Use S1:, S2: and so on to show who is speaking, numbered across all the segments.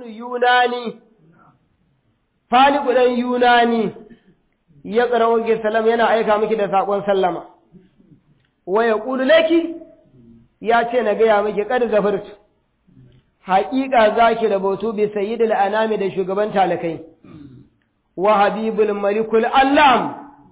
S1: yunani faliku dan yunani ya ƙarawo ki salam yana aika miki da saƙon sallama wa ya ƙulu laki ya ce na gaya miki kad zafartu haƙiƙa za ki rabautu bi sayyidil anami da shugaban talakai wa habibul malikul allam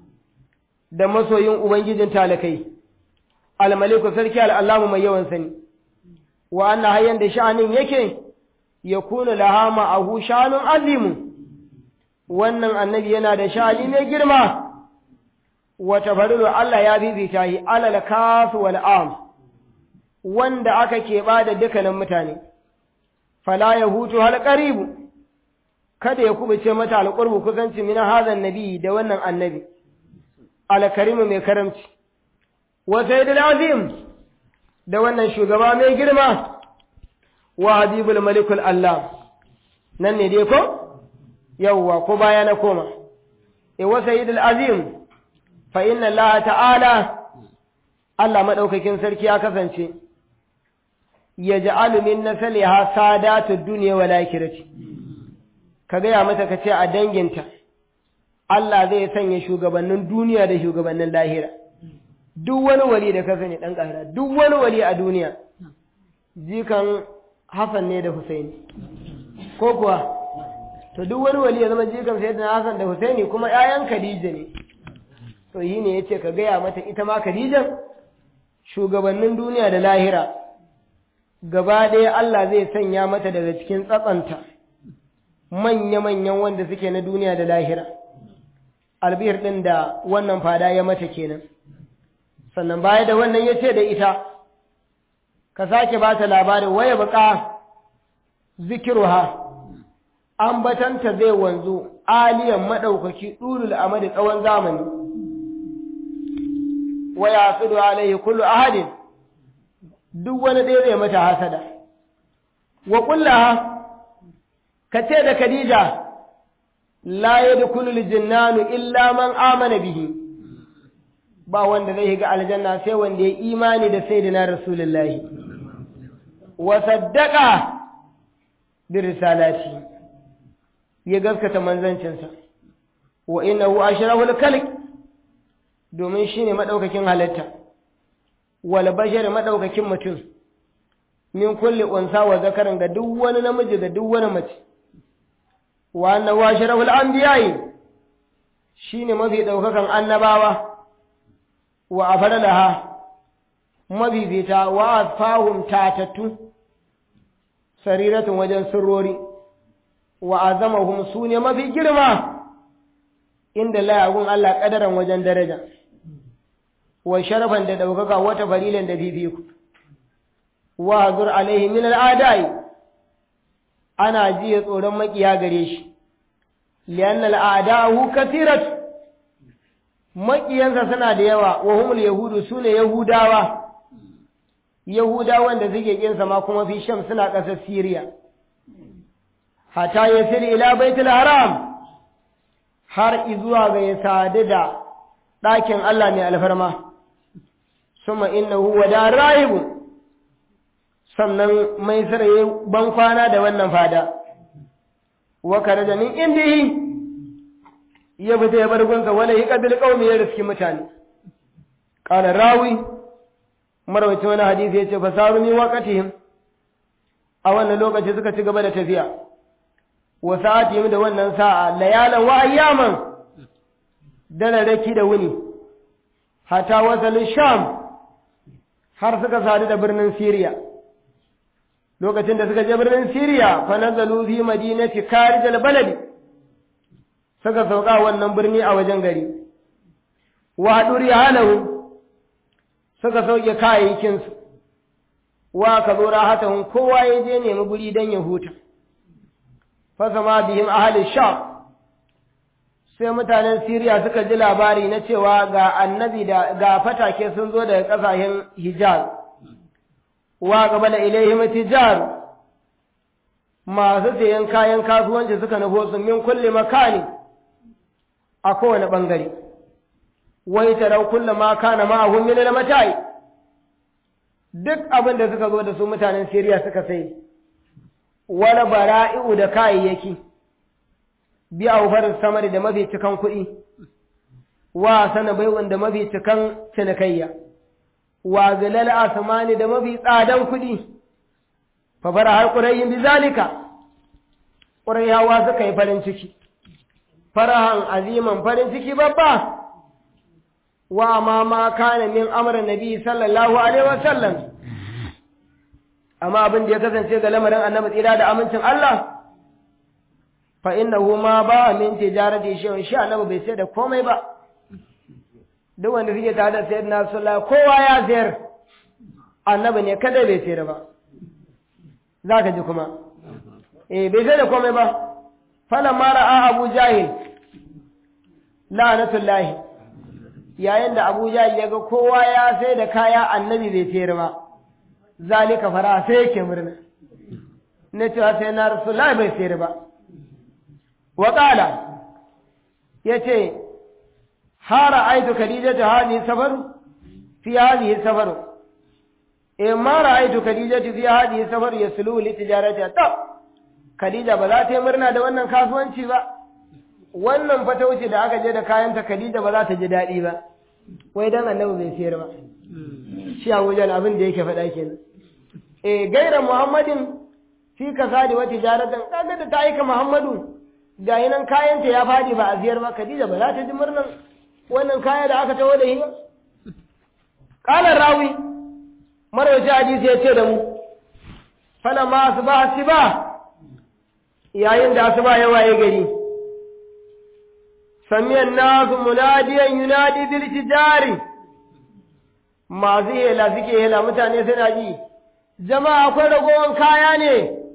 S1: da masoyin ubangijin talakai almaliku sarki al'allamu mai yawan sani wa anna hayyan da sha'anin yake ya kuna laha ma'ahu sha'anun azimu wannan annabi yana da sha'ani mai girma wata farilu Allah ya bibita yi alal kasu wal am wanda aka keɓa da dukkanin mutane fala ya hutu hal qaribu kada ya kubuce mata alqurbu kusanci min hazan nabi da wannan annabi alkarimu mai karamci wa sayyidul azim da wannan shugaba mai girma wa habibul malikul allah nan ne dai ko yawwa ko baya na koma e wa sayyidul azim fa inna allah ta'ala Allah madaukakin sarki ya kasance ya ja'alu min nasaliha sadatud dunya wal akhirati ka gaya mata ka ce a danginta Allah zai sanya shugabannin duniya da shugabannin lahira duk wani wali da ka sani dan ƙara duk wani wali a duniya jikan Hassan ne da Husaini ko kuwa to duk wani wali ya zama jikan Sayyidina Hassan da Husaini kuma ƴaƴan Khadija ne to yi ne yace ka gaya mata ita ma Khadijan shugabannin duniya da lahira gaba ɗaya Allah zai sanya mata daga cikin tsatsanta manya-manyan wanda suke na duniya da lahira albihir ɗin da wannan fada ya mata kenan sannan baya da wannan ya ce da ita ka sake ba ta labarin waya baka zikiruha ambatanta zai wanzu aliyan maɗaukaki ɗulul amadi tsawon zamani waya sudu alaihi kullu ahadin duk wani ɗaya zai mata hasada wa kullaha ka ce da Khadija la yadkhulu al-jannanu illa man amana bihi ba wanda zai shiga aljanna sai wanda ya imani da sayyidina rasulullahi wa saddaqa bi risalati ya gaskata manzancinsa wa innahu ashraful khalq domin shine madaukakin halitta wal bashar madaukakin mutum min kulli unsa wa zakarin ga duk wani namiji ga duk wani mace wa annahu ashraful anbiya'i shine mafi daukakan annabawa wa afdalaha mabibita wa asfahum tatattu sariratun wajen sirrori wa azamahum sune mafi girma inda layagun Allah kadaran wajen daraja wa sharafan da daukaka wata farilan da fifiku wa hazur alaihi min al'adai ana jiya tsoron makiya gare shi liyan al'adahu kasirat makiyansa suna da yawa wa humul yahudu sune yahudawa yahudawan da suke kinsa ma kuma fi sham suna ƙasar siriya hata ya siri ila baitul haram har izuwa ga ya sadu da ɗakin Allah mai alfarma suma innahu wada rahibu sannan mai saraye ban kwana da wannan fada wa da min indihi ya fita ya bar gunsa wala yi kabil qaumi ya riski mutane qala rawi marawacin wani hadisi yace fasaru mi waqatihim a wannan lokaci suka ci gaba da tafiya wa sa'atihim da wannan sa'a layalan wa ayyaman dararraki da wuni hata wasalin sham har suka sadu da birnin Siriya. Lokacin da suka je birnin Siriya, fa nazalu fi madinati karijal baladi, suka sauka wannan birni a wajen gari. Wa duri halahu suka sauke kayayyakinsu, wa ka zo rahatahun kowa ya je nemi guri don ya huta. Fasama bihim ahalin sham sai mutanen Siriya suka ji labari na cewa ga annabi da ga fatake sun zo daga ƙasashen Hijaz, wa gaba da ilaihim tijar masu sayan kayan kasuwanci suka nufo su min kulle makani a kowane ɓangare, wai tarau kulle ma kana ma'ahun min matai duk abin da suka zo da su mutanen Siriya suka sai, wani bara'i'u da kayayyaki bi a samari da mafi cikan kuɗi wa sana baiwan da mafi cikan cinikayya wa zilal asmani da mafi tsadan kuɗi fa bara har ƙurayin bi zalika ƙurayawa suka yi farin ciki farahan aziman farin ciki babba wa ma ma kana min amr nabi sallallahu alaihi wasallam amma abin da ya kasance ga lamarin annabi tsira da amincin Allah fa innahu ma ba min tijarati shay'un shi annabi bai sai da komai ba duk wanda suke tare da sayyidina sallallahu kowa ya sayar annabi ne kada bai sayar ba zaka ji kuma eh bai sai da komai ba falamma ra'a abu jahil la'natullahi yayin da Abu Jahil ya ga kowa ya sai da kaya annabi bai sayar ba zalika fara sai yake murna na cewa sai na rasulullahi bai sayar ba wa qala yace hara aitu khadija ta hadi safar fi hadi safar e ma ra'aitu khadija fi hadi safar yaslu li tijarati ta khadija ba za ta yi murna da wannan kasuwanci ba wannan fata wuce da aka je da kayanta Khadija ba za ta ji daɗi ba wai dan annabi bai siyar ba shi a wajen abin da yake faɗa kenan eh gaira Muhammadin fi kasadi wa tijaratan kaga da ta aika Muhammadu ga nan kayanta ya fadi ba a siyar ba Khadija ba za ta ji murnan wannan kaya da aka tawo da shi ba qala rawi marwaci hadisi ya ce da mu fala ma asbaha siba yayin da asuba ya waye gari سمي الناس مناديا ينادي بالتجار masu hela suke hela mutane suna ji jama'a akwai ragowar kaya ne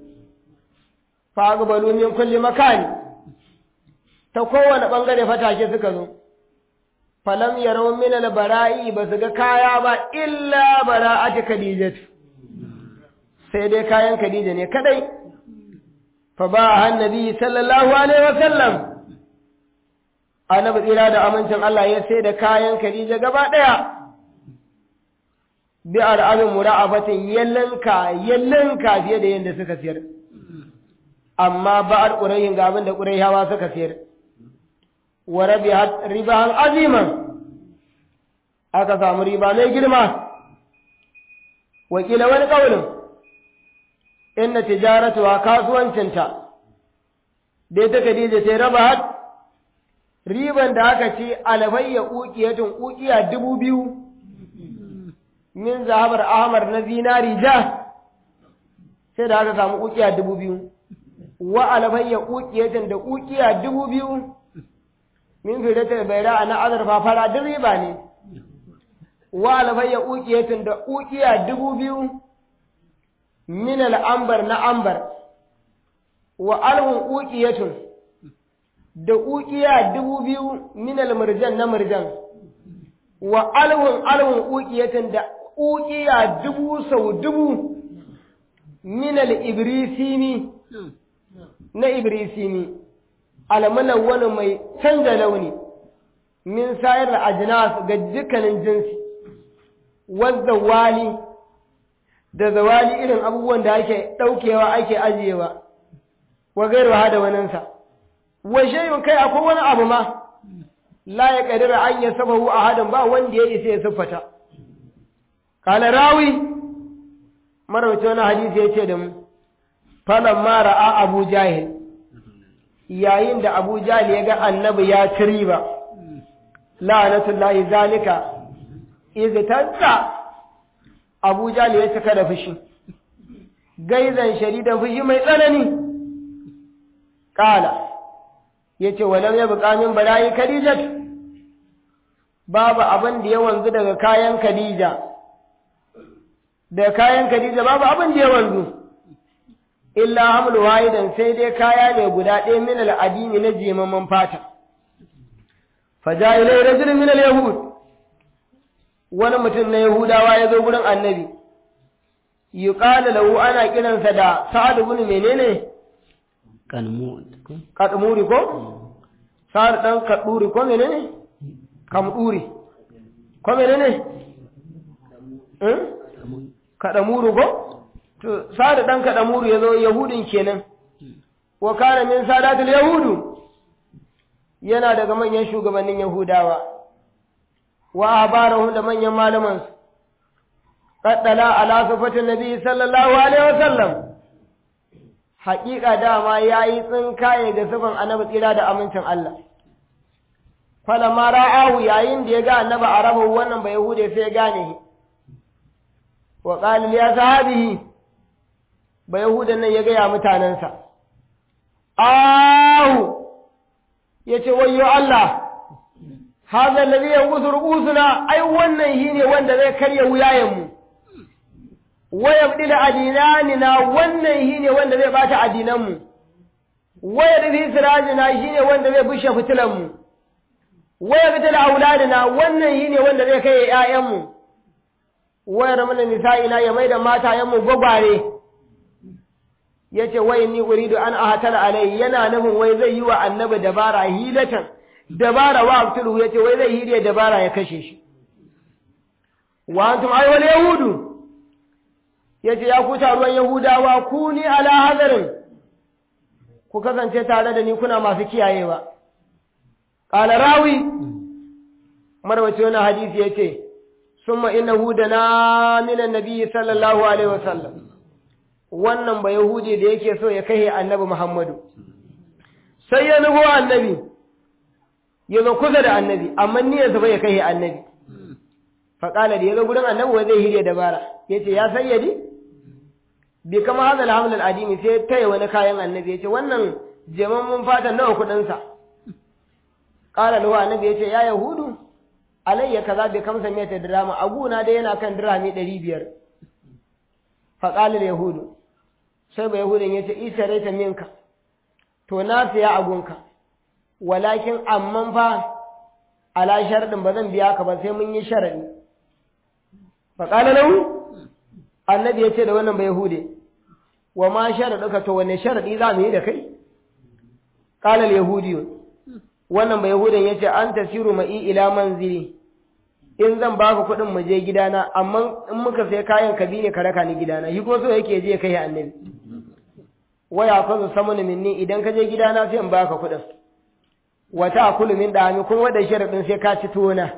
S1: fagbalu min kulli makani ta kowane ɓangare fatake suka zo falam yarau min albara'i ba su ga kaya ba illa bara'ati khadijatu sai dai kayan khadija ne kadai fa ba annabi sallallahu alaihi wasallam annabi tsira da amincin Allah ya sai da kayan Khadija gaba ɗaya bi al'amin mura'abatin yallanka yallanka fiye da yadda suka siyar amma ba al ga abin da ƙurayhawa suka siyar wa ribahan aziman aka samu riba mai girma wakila wani ƙaunin inna tijaratu wa kasuwancinta dai ta Khadija sai raba riban da aka ce albayya ƙuƙiyatun ƙuƙiya dubu biyu min zahabar ahmar na zinari ja sai da aka samu ƙuƙiya dubu biyu wa albayya ƙuƙiyatun da ƙuƙiya dubu biyu min fidatar baira na azurfa fara duk riba ne wa albayya ƙuƙiyatun da ƙuƙiya dubu biyu min al'ambar na ambar wa alhun ƙuƙiyatun da ƙuƙiya dubu biyu minal murjan na murjan wa alwun alwun ƙuƙiyatan da ƙuƙiya dubu sau dubu minal ibrisini na ibrisini almanan wani mai canza launi min sayar da ajinas ga dukkanin jinsi wadda wali da zawali irin abubuwan da ake ɗaukewa ake ajiyewa wa gairuwa da waninsa wa shay'un kai akwai wani abu ma la ya kadira an ya sabahu ahadan ba wanda ya isa ya siffata kala rawi marawci wani hadisi ya ce da mu falan ma ra'a abu jahil yayin da abu jahil ya ga annabi ya ci riba la'anatullahi zalika iztansa abu jahil ya cika da fushi gaizan sharidan fushi mai tsanani kala ya ce walau ya buƙa min bala'i khadijat babu abin da ya wanzu daga kayan khadija da kayan khadija babu abin da ya wanzu illa hamlu wahidan sai dai kaya ne guda ɗaya min al'adini na jimaman fata faja ilai rajulun min al-yahud wani mutum na yahudawa ya zo gurin annabi yuqalu lahu ana kiransa da sa'ad ibn menene kadmuri ko sa'ad dan kaduri ko menene kamduri ko menene eh kadamuru ko to sada dan kada muru yazo yahudin kenan wa kana min sadatul yahudu yana daga manyan shugabannin yahudawa wa abarahum da manyan malaman su qaddala ala sifatin nabi sallallahu alaihi wasallam haƙiƙa dama yayi tsinkaye ga sifan annabi tsira da amincin Allah falamma ra'ahu yayin da ya ga annabi arabu wannan ba yahude sai ya gane shi wa qala ya sahabihi ba yahudan nan ya ga ya mutanansa ahu yace wayyo Allah hadha alladhi yanqusu ru'usuna ai wannan shine wanda zai karya wuyayen mu wa yabdila adinanina wannan shine wanda zai bata adinan mu wa yadfi sirajina shine wanda zai bushe fitilan mu waya fitar auladina wannan yi ne wanda zai kai ‘ya'yanmu, wayar mana nisa'ina ya mai da matayenmu gwagware, ya ce wai ni uridu an ahatar alai yana nufin wai zai yi wa annabi dabara hilatan, dabara wa abtulu ya ce wai zai hiriya dabara ya kashe shi. Wa antum aiwal Yahudu, ya ce ya ku taruwan Yahudawa ku ni ala hazarin, ku kasance tare da ni kuna masu kiyayewa. قال راوي مروي وانا حديث يتي ثم انه دنا من النبي صلى الله عليه وسلم wannan ba yahudi da yake so ya kai annabi Muhammadu sai ya nufo annabi ya zo kusa da annabi amma niyyarsa bai kai annabi faƙala da ya zo gurin annabi wai zai hirya dabara ya ce ya sayyadi bi kama hada alhamdu al'adini sai taya wani kayan annabi ya ce wannan jemammun fatan nawa kuɗinsa ƙara lahu annabi ya ce ya yahudu alayya kaza bai kamsa mai ta dirama aguna dai yana kan dirami ɗari biyar faƙalar yahudu sai ba yahudun ya ce isa ta minka to na siya agunka walakin amman fa ala sharaɗin ba zan biya ka ba sai mun yi sharaɗi faƙalar lahu annabi ya ce da wannan ba yahude wa ma sharaɗuka to wane sharaɗi za mu yi da kai ƙalar yahudiyun wannan bai yahudan ya ce an tasiru ma'i ila manzili in zan baka kuɗin mu je gidana amma in muka sai kayan ka bi ne ka raka ni gidana shi ko so yake je kai annabi waya ka zo samu minni idan ka je gidana sai in baka kuɗin wata akulu min dami kuma wanda sharadin sai ka ci tona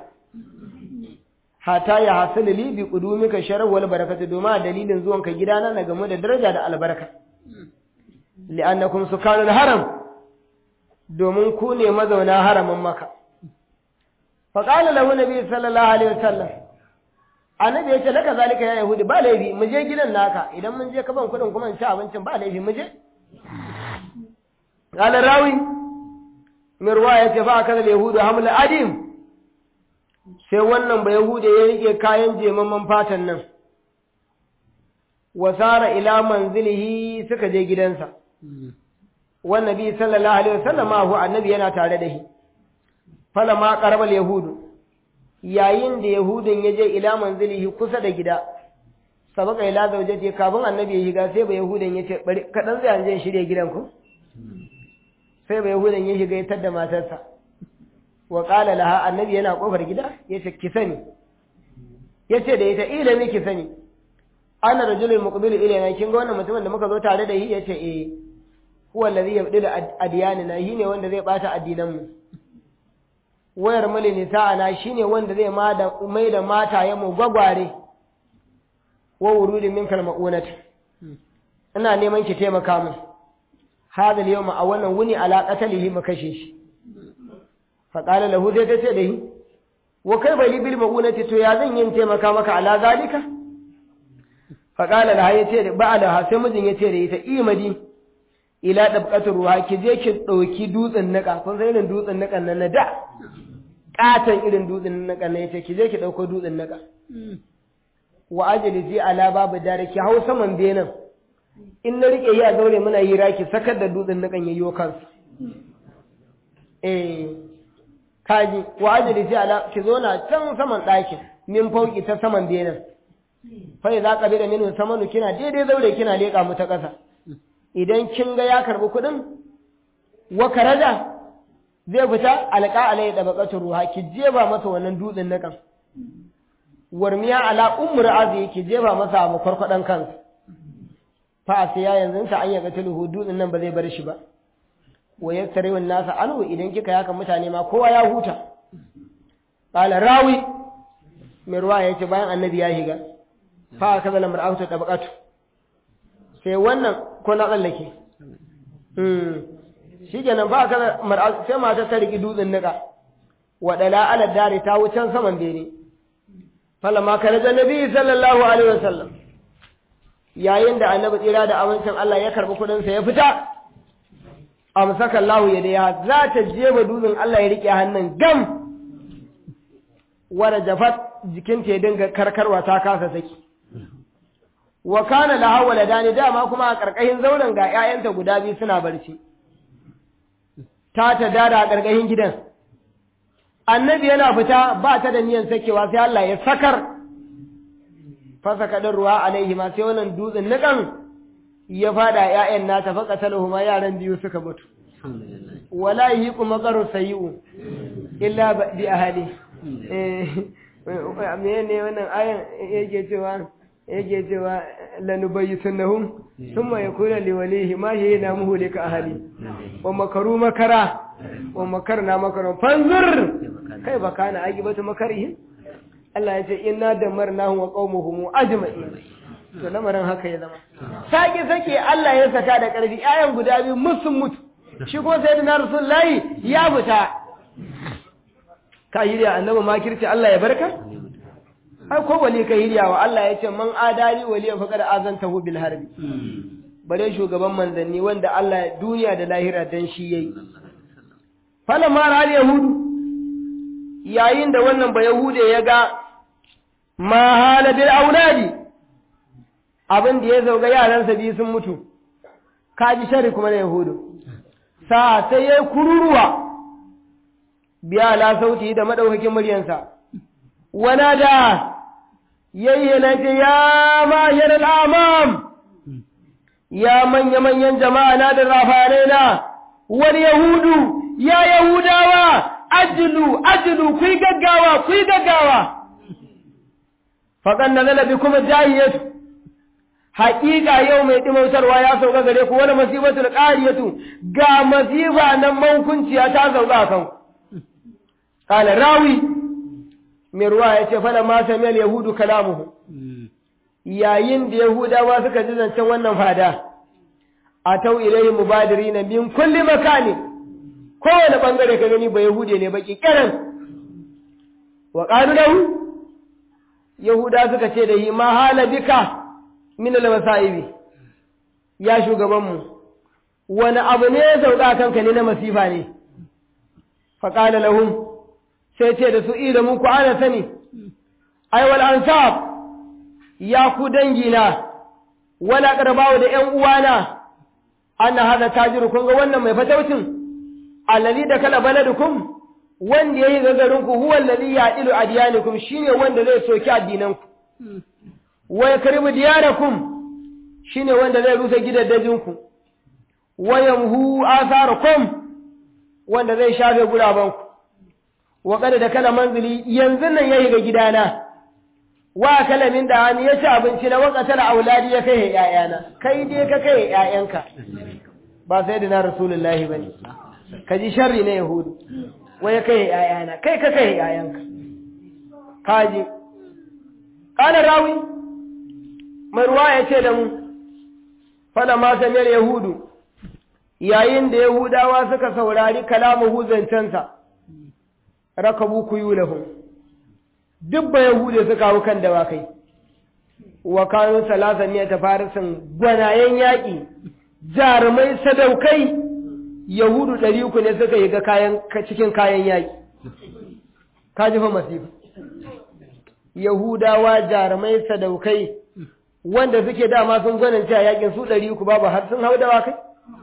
S1: hata ya hasil li bi qudumika sharaf wal barakatu domin dalilin zuwanka gidana na gamu da daraja da albarka li'annakum sukanul haram domin ku ne mazauna haramin maka. Faƙala lahu Nabi sallallahu Alaihi wasallam, annabi ya ce laka zalika ya Yahudi ba laifi mu je gidan naka idan mun je ka ban kuɗin kuma in ci abincin ba laifi mu je. Ƙala rawi, Mirwa ya ce fa aka da Yahudu hamla adim, sai wannan ba Yahudu ya rike kayan jemamman fatan nan. Wasara ila manzilihi suka je gidansa. والنبي صلى الله عليه وسلم ما هو النبي yana tare da shi falama qarabal yahudu yayin da yahudun ya je ila manzilihi kusa da gida sabaka ila zaujati kafin annabi ya shiga sai ba yahudun ya ce bari kadan zai anje shirye gidan ku sai ba yahudun ya shiga ya tadda matarsa wa qala laha annabi yana kofar gida yace ki sani yace da ita ilimi ki sani ana rajulul muqbilu ilayna kin ga wannan mutumin da muka zo tare da shi yace eh huwa allazi yabdilu adyanina shine wanda zai bata addinan mu wayar mali nisa'ana shine wanda zai mai da mataye mu gwagware wa wurudi min kalma'unat ina neman ki taimaka min hadal yawma a wannan wuni ala qatalihi mu kashe shi fa qala lahu dai tace da yi wa kai bai bil ma'unati to ya zan yin taimaka maka ala zalika fa qala la yace ba ala sai mijin yace da ita imadi ila dabqatur ruha ki je ki dauki dutsen nika kun san irin dutsen nikan nan na da katan irin dutsen nikan nan yace ki je ki dauko dutsen nika wa ajlizi ala babu dare ki hau saman benan in na rike yi a zaure muna yi raki sakar da dutsen nikan yayyo kansa eh kaji wa ajlizi ala ki zo na can saman ɗakin min fauki ta saman benan fa idza qabila minhu samanu kina daidai zaure kina leka mu ta ƙasa idan kin ga ya karbi kuɗin wa karaja zai fita alƙa alai da baƙatu ruha ki jeba masa wannan dutsen na kan warmiya ala ummur azi ki jeba masa a makwarkwadan kansa fa sai ya yanzu sa an yaga tulhu dutsen nan ba zai bar shi ba wa yaktariu nasa anhu idan kika yaka mutane ma kowa ya huta qala rawi mai ruwa yace bayan annabi ya higa fa kaza lamar auta tabaqatu sai wannan ko na tsallake mm shikenan ba kaza mar'a sai mata ta riki dutsen nika wadala ala dare ta wucen saman bene falamma kana da nabi sallallahu alaihi wasallam yayin da annabi tsira da amincin Allah ya karbi kudin sa ya fita amsaka Allah ya da za ta jeba dutsen Allah ya rike hannun gam wara jafat jikinta ya dinga karkarwa ta kasa saki wa kana laha waladani dama kuma a karkashin zauren ga ƴaƴanta guda biyu suna barci ta ta dada a karkashin gidan annabi yana fita ba ta da niyan sakewa sai Allah ya sakar fasa kadin ruwa alaihi ma sai wannan dutsen nikan ya fada ƴaƴan nata fa qataluhuma yaran biyu suka mutu wala yiqu maqaru sayyi'u illa bi ahli eh ne wannan ayan yake cewa yake cewa lanubayyitannahum thumma yakuna liwalihi ma shayna muhlika ahli wa makaru makara wa makarna makaran fanzur kai ba kana agibatu makarihim Allah ya ce inna damarnahum wa qaumuhum ajma'in to lamarin haka ya zama sake sake Allah ya saka da karfi ayan guda biyu musun mutu shi ko sayyidina rasulullahi ya fita ka yi annabi makirci Allah ya barka ai ko wali ka hiriya wa Allah ya ce man adali waliyan faqad azantahu bil harbi bare shugaban manzanni wanda Allah duniya da lahira dan shi yayi falamma ra yahudu yayin da wannan ba yahude ya ga ma hala bil auladi abin da ya zauga yaransa biyu sun mutu kaji shari kuma na yahudu sa sai yayi kururuwa biya la sauti da madaukakin muryansa wana da yayyana ce ya mahir al'amam ya manya-manyan jama'a na da rafanai na wani yahudu ya yahudawa ajilu ajilu ku yi gaggawa ku yi gaggawa faƙan na zalabi kuma jahiyatu haƙiƙa yau mai ɗimautarwa ya sauka gare ku wani masifatul ƙariyatu ga masifa nan mankunciya ta sauka a kanku ƙala rawi mai ruwa ya ce fala ma sami yahudu kalamuhu yayin da yahudawa suka ji zancen wannan fada a tau ilai mubadiri na min kulli makani kowane bangare ka gani ba yahude ne baki kiran wa qalu lahu yahuda suka ce da yi ma hala bika min al masaibi ya shugaban mu wani abu ne ya sauka kanka ne na masifa ne fa qala lahum sai ce da su ida muku ana sani ai wal ansab ya ku dangina wala qarbawo da ƴan uwana anna hada tajiru kun ga wannan mai fataucin alladhi da kala baladukum wanda yayi gagarin ku huwa alladhi ya'ilu adyanikum shine wanda zai soki addinanku wa yakribu diyarakum shine wanda zai rusa gidaddajinku wa yamhu atharakum wanda zai shafe gurabanku wa kada da kala manzili yanzu nan yayi ga gidana wa kala min da hani ya ci abinci na wakatar auladi ya kai ƴaƴana kai dai ka kai ƴaƴanka ba sai da na rasulullahi bane ka ji sharri na yahudu wai kai ƴaƴana kai ka kai ƴaƴanka kaji kana rawi mai ruwa ya ce da mu fada ma samiyar yahudu yayin da yahudawa suka saurari kalamu zancensa rakabu kuyulahum duk ba yahude suka hau kan dawakai wa kanu salasa ne ta farisin gwanayen yaƙi jarumai sadaukai yahudu ɗari uku ne suka yi ga kayan cikin kayan yaƙi ka ji fa masifa yahudawa jarumai sadaukai wanda suke dama sun gwanin a yaƙin su ɗari uku babu har sun hau dawakai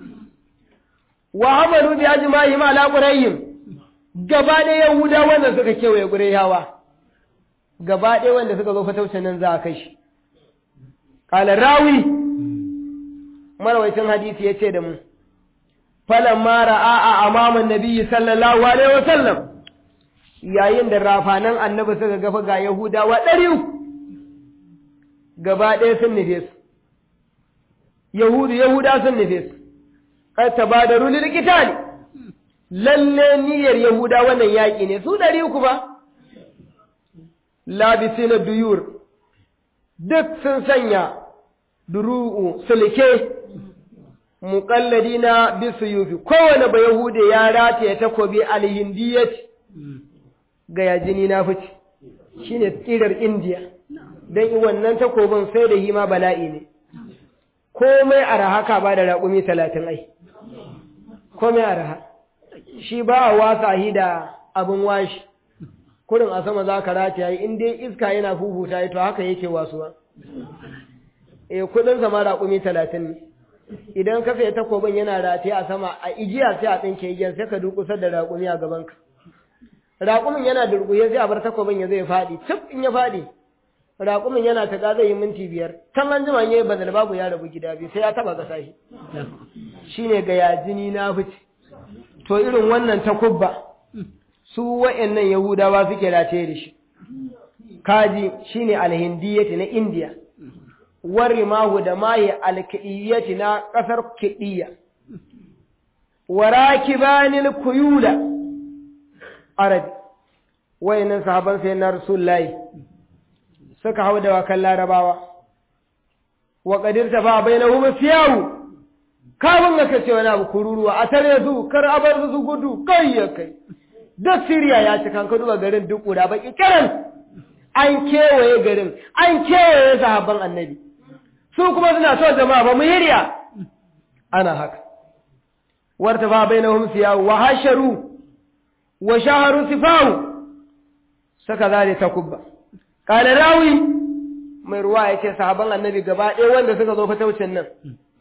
S1: wa hamalu bi ajma'ihim ala qurayhim gaba ɗaya yahuda wanda suka kewaye qurayhawa gaba ɗaya wanda suka zo fataucin nan za a kai shi qala rawi marawaitin hadisi yace da mu falamma ra'a a amaman nabiyyi sallallahu alaihi wasallam yayin da rafanan annabi suka gafa ga yahudawa ɗari gaba ɗaya sun nufe su yahudu yahuda sun nufe su kad tabadaru lil qitali lalle niyyar yahuda wannan yaki ne su dari uku ba labisina duyur duk sun sanya duru'u sulke muqalladina bisuyufi kowane ba yahude ya rataye takobi alhindiyat ga yajini na fice shine tsirar indiya dan wannan takobin sai da hima bala'i ne komai araha ka ba da raƙumi talatin ai komai araha shi ba a wasa hi da abin washi kurin a sama za ka rataya in dai iska yana fufuta to haka yake wasuwa e kudin sama raƙumi talatin ne idan ka sai takobin yana rataye a sama a igiya sai a tsinke igiyar sai ka durƙusar da raƙumi a gabanka raƙumin yana durƙuye sai a bar takobin ya zai faɗi cif in ya faɗi raƙumin yana ta zai yi minti biyar can an jima yayi badal babu ya rabu gida biyu sai ya taba gasa shi shine ga yajini na fice to irin wannan takubba su wa'annan yahudawa suke rataye da shi kaji shine alhindiyati na indiya warimahu da mahi alkidiyati na kasar kidiya warakibanil kuyula arabi wayannan sahaban sai na rasulullahi suka hau da wakan larabawa wa qadirta fa bainahum siyawu kafin ga kace wani abu kururuwa a tare su kar a bar su gudu kai ya kai duk siriya ya ci kanka duba garin duk guda baki kiran an kewaye garin an kewaye sahabban annabi su kuma suna so jama'a ba mu hirya ana haka warta fa bainahum siyawu wa hasharu wa shaharu sifawu saka zale takubba kala rawi mai ruwa ya ce sahaban annabi gaba ɗaya wanda suka zo fataucin nan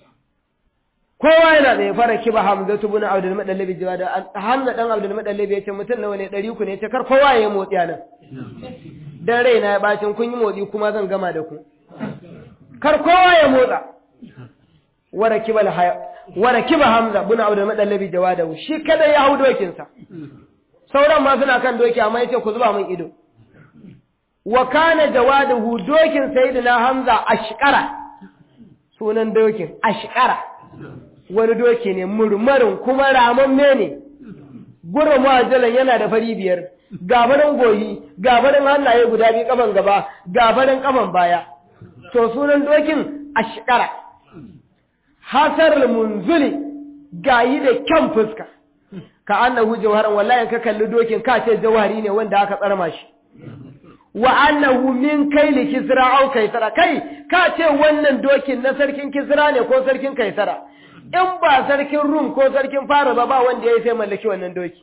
S1: kowa yana da ya fara kiba hamza tu bin abdul madallabi jiwa da hamza dan abdul madallabi ya ce mutum nawa ne ɗari ku ne ce kar kowa ya yi motsi a nan dan raina ya bacin kun yi motsi kuma zan gama da ku kar kowa ya motsa wara kiba wara kiba hamza bin abdul madallabi jiwa da shi kada ya hau dokinsa sauran ma suna kan doki amma yace ku zuba min ido wa kana jawaduhu dokin sayyidina hamza ashqara sunan dokin ashqara wani doki ne murmurin kuma ramamme ne gurin mu'ajjalan yana da fari biyar gabarin goyi gabarin hannaye guda biyu kaman gaba gabarin kaman baya to sunan dokin ashqara hasar munzuli gayi da kyan fuska ka annahu jawharan wallahi ka kalli dokin ka ce jawhari ne wanda aka tsarma shi wa annahu min kaili kisra au kaisara kai ka ce wannan dokin na sarkin kisra ne ko sarkin kaisara in ba sarkin rum ko sarkin fara ba ba wanda ya sai mallaki wannan doki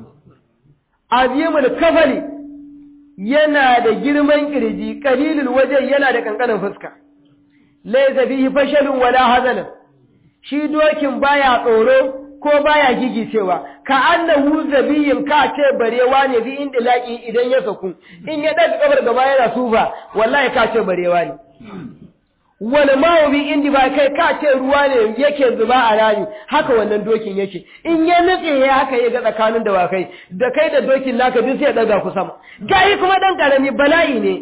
S1: azimul kafali yana da girman kirji qalilul waje yana da kankanin fuska laysa fihi fashalun wala hazalan shi dokin baya tsoro ko baya gigicewa ka annahu zabiyin ka ce barewa ne bi inda laki idan ya saku in ya daga kabar gaba yana sufa wallahi ka ce barewa ne wani mawa bi indi ba kai ka ce ruwa ne yake zuba a rami haka wannan dokin yake in ya nutse ya haka ya ga tsakanin dawakai da kai da dokin naka duk sai ya daga ku sama gayi kuma dan karami bala'i ne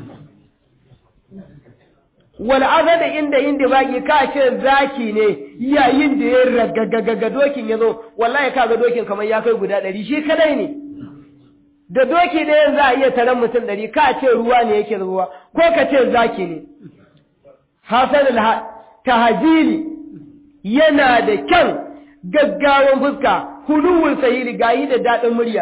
S1: wal azada inda inda baki ka ce zaki ne yayin da ya ragagaga dokin ya zo wallahi ka ga dokin kamar ya kai guda ɗari shi kadai ne da doki da yanzu a iya taron mutum ɗari ka ce ruwa ne yake ruwa ko ka ce zaki ne hasan tahajili yana da kyan gaggawan fuska huluwul sahili gayi da daɗin murya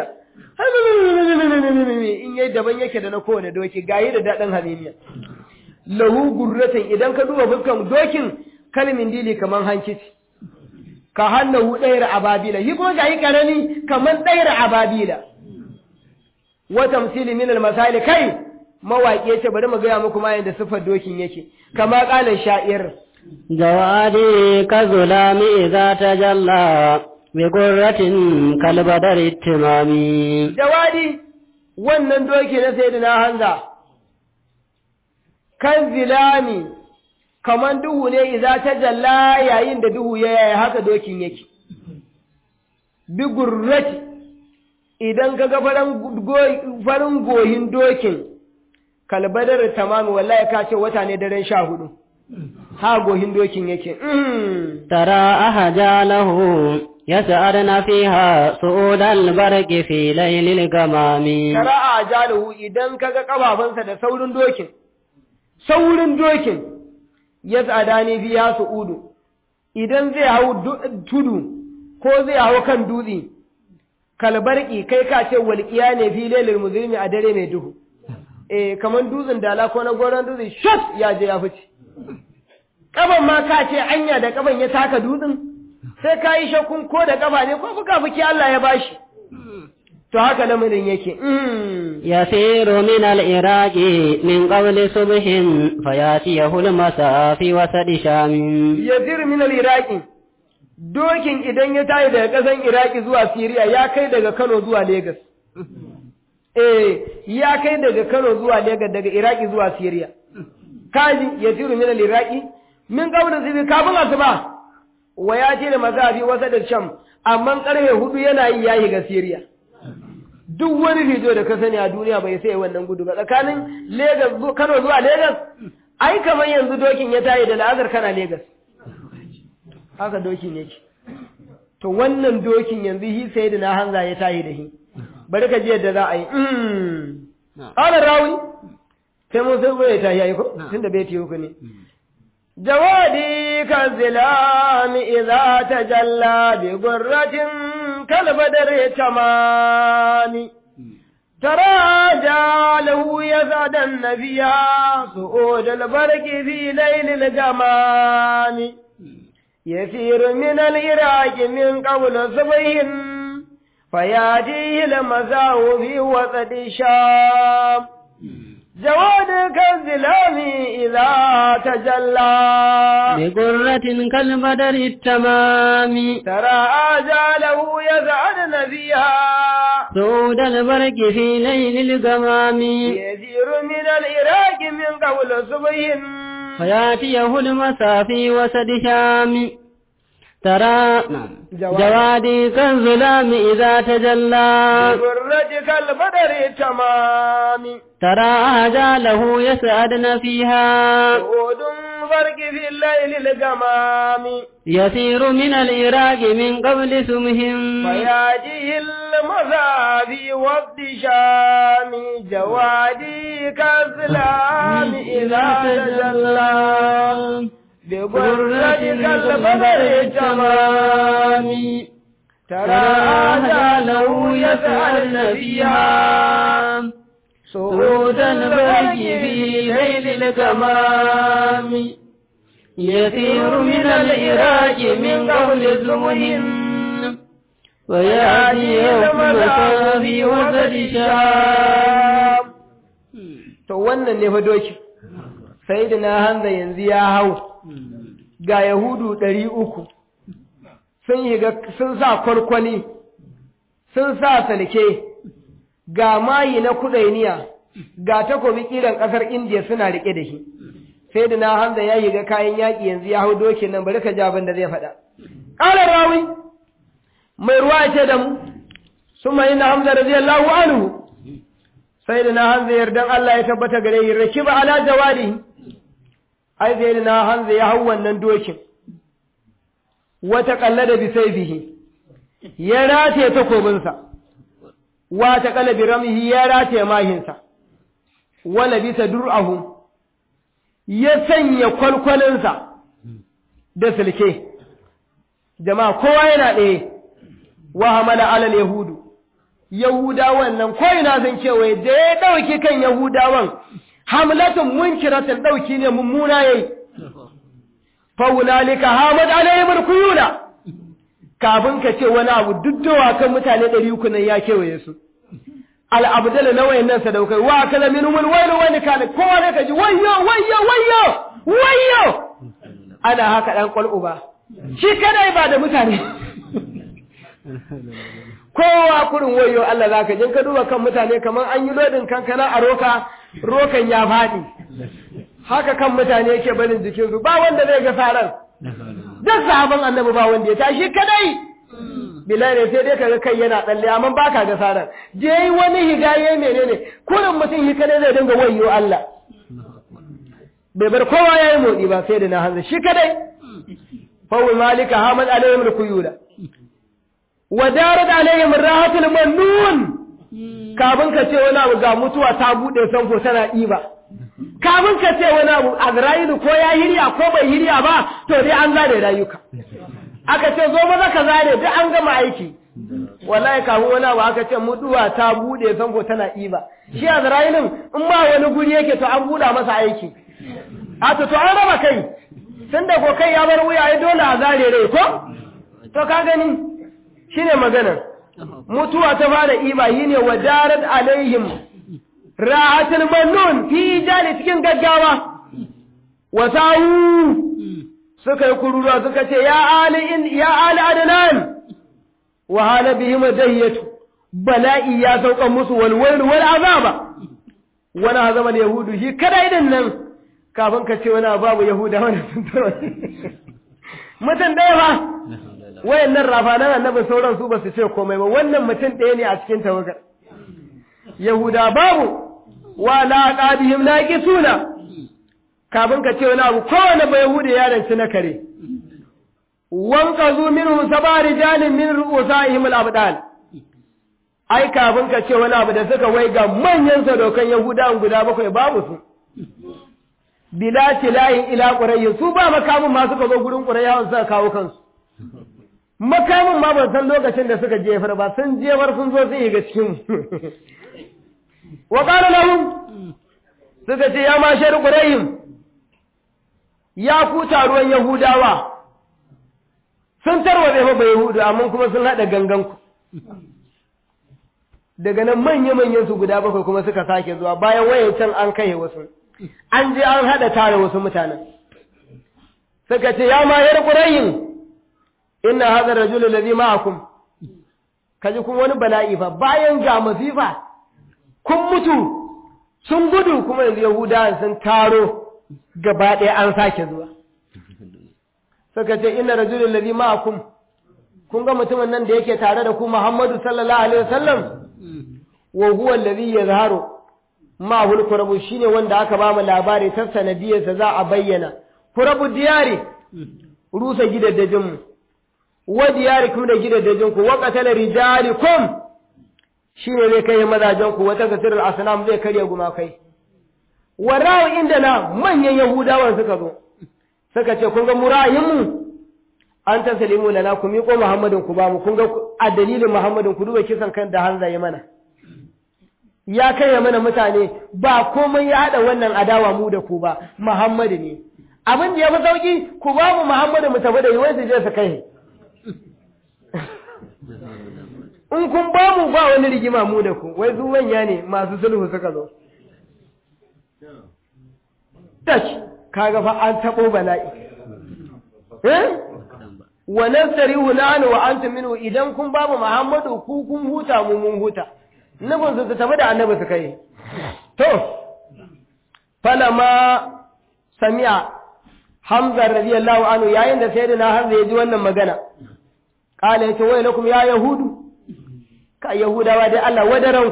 S1: in yayi daban yake da na kowane doki gayi da daɗin halimiya lahu gurratan idan ka duba fuskan dokin kalmin dili kaman hankici ka hannahu ɗayar ababila yi kuma gayi karami kaman ɗayar ababila wa tamsili min al kai mawaƙi yace bari mu gaya muku ma yanda sifar dokin yake kama ƙalan sha'ir
S2: جوادي كظلام إذا تجلى بقرة كالبدر التمامي
S1: jawadi wannan doki na sayyidina hanza kan zilami kaman duhu ne idza tajalla yayin da duhu ya yaya haka dokin yake bi gurrati idan kaga farin farin goyin dokin kalbadar tamami wallahi ka ce wata ne daren sha hudu ha gohin dokin yake
S2: ترى أهجاله يسأرن فيها سؤود البرق في ليل الغمام
S1: shara'a jaluhu idan kaga kafafunsa da saurin dokin saurin dokin ya tsada ne biya su udu idan zai hau du- tudu ko zai hau kan dutse kalbarki kai ka ce walƙiya ne fi lailil muzlimi a dare mai duhu eh kaman dutsen dala ko na goron dutse shot ya je ya fice kaban ma ka ce anya da kaban ya taka dutsen sai ka yi shakkun ko da kaba ne ko fuka fuki Allah ya bashi to haka lamarin yake mm.
S2: يسير من العراق من قبل صبح فياتيه المساء في وسط شام
S1: yazir min al-iraqi dokin idan ya tayi daga kasan iraki zuwa siriya ya kai daga kano zuwa lagos eh ya kai daga kano zuwa lagos daga iraki zuwa siriya kaji yazir min al-iraqi min qabla zibi kafin asuba wa ya ce da mazafi wasa da sham amma karfe hudu yana yi yayi ga siriya duk wani rijo da ka sani a duniya bai sai wannan gudu ba tsakanin lagos zu- kano zuwa lagos ai kamar yanzu dokin ya tayi da la'azar kana lagos haka dokin yake to wannan dokin yanzu hi sai da na hanza ya tayi da hi bari ka ji yadda za a yi ƙalar rawi sai mun sai bai tayi yayi ko tun da bai tiyo ku ne jawadi kan zilami idza tajalla bi gurratin kalbadar tamani تراجع له يزعد النبي صعود البرق في ليل الجمام يسير من العراق من قبل صبح فياتيه المساء في وسط الشام جواد كالظلام إذا تجلى
S2: بقرة كالبدر التمام
S1: ترى آجاله يزعدن فيها
S2: سعود البرق في ليل الغمام
S1: يسير من العراق من قبل صبح
S2: فياتيه المساء في وسط شام ترى
S1: جواد.
S2: جوادي كالظلام إذا تجلى
S1: برج كالبدر تمام
S2: ترى أهجاله يسعدن فيها
S1: سعود فرق في الليل الجمام
S2: يسير من العراق من قبل سمهم
S1: فياتيه المذا في وقت شام جوادي كالظلام إذا تجلى ببرج كالبدر تمام ترى آجاله يسألن فيها
S2: سعود البرق في ليل الغمام يسير من العراق من قبل سمهم ويأتي يوم في وسط شام
S1: to wannan ne fa doki sai da na hanza yanzu ya hau ga yahudu ɗari uku sun yi sun sa kwarkwali sun sa salke ga mayi na kudainiya ga takobi kiran ƙasar indiya suna riƙe da shi sai da na hanza ya yi ga kayan yaƙi yanzu ya hau dokin nan bari ka ji abin da zai faɗa ƙalar rawi mai ruwa ce da mu sun mai na hamza radiyallahu anhu sai da na hanza yardan Allah ya tabbata gare yi rakiba ala jawadi ai sai da na hanza ya hau wannan dokin wata kallada bi bihi ya rataye takobinsa wata kala bi ramihi ya rataye mahinsa wala bisa dur'ahu ya sanya kwalkwalinsa da silke jama'a kowa yana ɗaya wa hamala alal yahudu yahudawan nan ko ina san kewaye da ya ɗauki kan yahudawan hamlatun munkiratin ɗauki ne mummuna yayi faunalika hamad alayhim kuyula kafin ka ce wani abu duddowa kan mutane ɗari uku nan ya kewaye su al'abdala na wayannan sadaukai wa kala min umul wailu wani kana kowa ne kaji wayyo wayyo wayyo wayyo ana haka dan kwal'u ba shi kadai ba da mutane kowa kurin wayo Allah zaka jin ka duba kan mutane kamar an yi lodin kankana a roka rokan ya faɗi haka kan mutane yake barin jikinsu ba wanda zai ga saran duk sahaban annabi ba wanda ya tashi kadai bilal ne sai dai kaga kai yana tsalle amma baka ga saran je yi wani higaye menene kurin mutum hi kadai zai dinga wayo Allah bai bar kowa ya yi motsi ba sai da na hanzu shi kadai fawul malika hamad alayhim rukuyula wa darat alayhim rahatul mannun kafin ka ce wani abu ga mutuwa ta bude sanfo tana ɗiba kafin ka ce wani abu azra'ilu ko ya hirya ko bai hirya ba to dai an zare rayuka aka ce zo maza ka zare duk an gama aiki wallahi kafin wani abu aka ce mutuwa ta bude sanfo tana ɗiba shi azra'ilun in ba wani guri yake to an buɗa masa aiki a to to an raba kai tun da ko kai ya bar wuya ya dole a zare rai ko to ka gani shine maganar mutuwa ta fara iba yi ne wa darat alaihim ra'atul mannun fi jali cikin gaggawa wa sa'u suka yi kururuwa suka ce ya ali in ya ali adnan wa hala bihim dahiyatu bala'i ya sauka musu wal wal wal azaba wani azama da yahudu shi kada idan nan kafin ka ce wani babu yahuda wani sun taro mutum ɗaya ba wayannan rafanan annabi sauran su ba su ce komai ba wannan mutum ɗaya ne a cikin tawagar yahuda babu wa la qadihim laqisuna kafin ka ce wani abu kowane ba yahudi ya ranci na kare wanqazu minhum sab'a rijalin min ru'usaihim al-abdal ai kafin ka ce wani abu da suka waiga manyan sadokan yahudawan guda bakwai babu su bila tilayin ila qurayyin su ba makamin ma suka zo gurin qurayyawan suka kawo kansu makamin ma ban san lokacin da suka jefar ba sun jefar sun zo sun yi ga cikin wa qala lahum suka ce ya ma shar qurayyin ya ku taruwan yahudawa sun tarwatse fa bai yahudu amma kuma sun hada gangan ku daga nan manya-manyan su guda bakwai kuma suka sake zuwa bayan wayancan an kai wasu an je an haɗa tare wasu mutanen suka ce ya mayar ƙurayin ina haɗa rajulun da zai ma'akum kaji kuma wani bala'i fa bayan ga masifa kun mutu sun gudu kuma yanzu yahudawan sun taro gaba ɗaya an sake zuwa suka ce ina rajulun da zai ma'akum kun ga mutumin nan da yake tare da ku muhammadu sallallahu alaihi wasallam wa huwa alladhi yazharu ma hul kurabu shine wanda aka ba mu labari ta sanadiyarsa za a bayyana kurabu diyari rusa gidaddajin mu wa diyarikum da gidaddajin ku wa qatala rijalikum shine zai kai mazajen ku wata kasirul asnam zai karya gumakai warawo inda na manyan yahudawan suka zo suka ce kun ga murayin mu an taslimu lana ku miƙo muhammadin ku ba mu kun ga a dalilin muhammadin ku duba kisan kan da hanza ya mana ya kai mana mutane ba komai ya haɗa wannan adawa mu da ku ba Muhammadu ne abin da ya fi sauki ku ba mu Muhammadu mu tafi da yi wai su je su kai in kun ba mu ba wani rigima mu da ku wai su manya ne masu sulhu suka zo tash kaga fa an tabo bala'i eh wa nasrihu nanu wa antum minhu idan kun ba mu Muhammadu ku kun huta mu mun huta nufin su tafi da annabi su kai to falama sami'a hamza radiyallahu anhu yayin da sayyidina hamza ya ji wannan magana kala yace wai lakum ya yahudu ka yahudawa dai Allah wadaran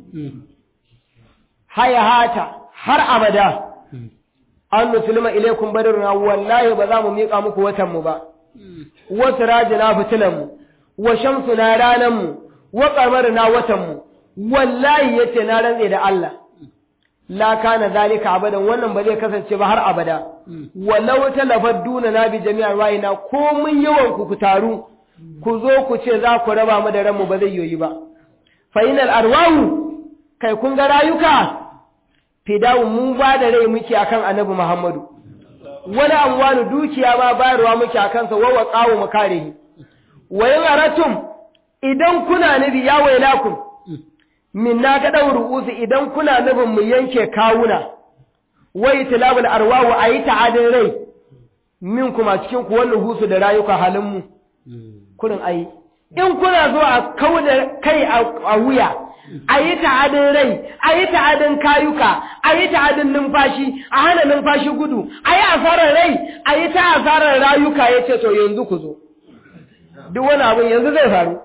S1: haya hata har abada an musulma ilaikum badruna wallahi ba za mu miƙa muku watan mu ba wasu rajina fitilan mu wa shamsuna ranan mu wa qamarna watan mu wallahi yace na rantse da Allah la kana zalika abadan wannan ba zai kasance ba har abada walau talafadduna na bi jami'ar wayina ko mun yawan ku ku taru ku zo ku ce za ku raba mu da ranmu ba zai yoyi ba fa inal arwahu kai kun ga rayuka fidawu mun ba da rai muke akan annabi Muhammadu wani amwanu dukiya ma bayarwa muke akan sa wawa qawu mu kare wa in aratum idan kuna nabi ya wailakum min na ga ɗau ru'usu idan kuna nufin mu yanke kawuna wai tilabul arwahu a yi ta'adin rai min kuma cikin ku wannan husu da rayuka halinmu kurin ayi in kuna zo a kauda kai a wuya a yi ta'adin rai a yi ta'adin kayuka a yi ta'adin numfashi a hana numfashi gudu a yi asarar rai a yi ta asarar rayuka ya ce to yanzu ku zo duk wani abin yanzu zai faru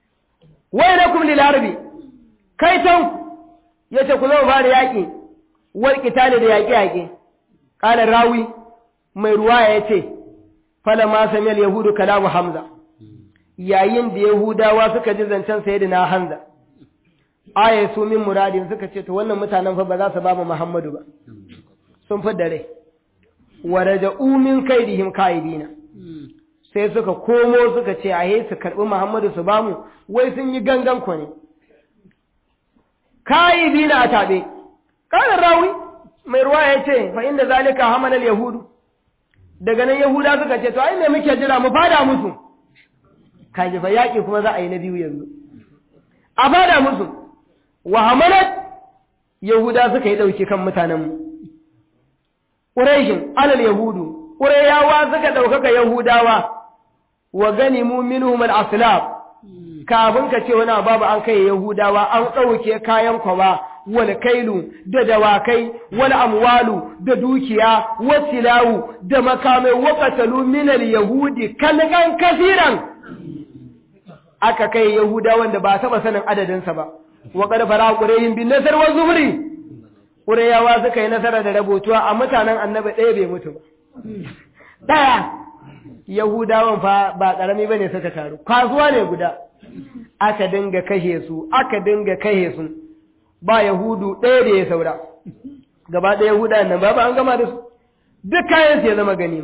S1: wai na kuma lilarabi kai tan ya ce ku zama fara yaƙi wal qitali da yaƙe yaƙe qala rawi mai ruwaya yace fala ma samiyal yahudu kalamu hamza yayin da yahudawa suka ji zancen sayyidina hamza aya su min muradin suka ce to wannan mutanen fa ba za su ba mu muhammadu ba sun fi dare wa raja'u min kaidihim kaidina sai suka komo suka ce a su karɓi Muhammadu su bamu wai sun yi gangan ku ne kayi bi na a taɓe ƙarar rawi mai ruwa ya ce fa inda zalika hamalar yahudu daga nan yahuda suka ce to ai ne muke jira mu fada musu kaji fa yaƙi kuma za a yi na biyu yanzu a fada musu wa hamalat yahuda suka yi ɗauki kan mutanenmu ƙuraishin alal yahudu ƙurayawa suka ɗaukaka yahudawa wa ganimu minhum al-aslab kafin ka ce wani babu an kai yahudawa an ɗauke kayan kwaba wal kailu da dawakai wal amwalu da dukiya wasilawu da makamai wa qatalu min al-yahudi kalgan kafiran aka kai yahudawan da ba taba sanin adadin sa ba wa qad fara qurayhin bin nasr wa zuhri qurayawa suka yi nasara da rabotuwa a mutanen annabi ɗaya bai mutu ba ɗaya Yahudawan fa ba ƙarami ba ne suka taru, kasuwa ne guda, aka dinga kashe su, aka dinga kashe su, ba Yahudu ɗaya da ya saura, gaba ɗaya Yahuda nan ba ba an gama da su, duk kayan su ya zama gani.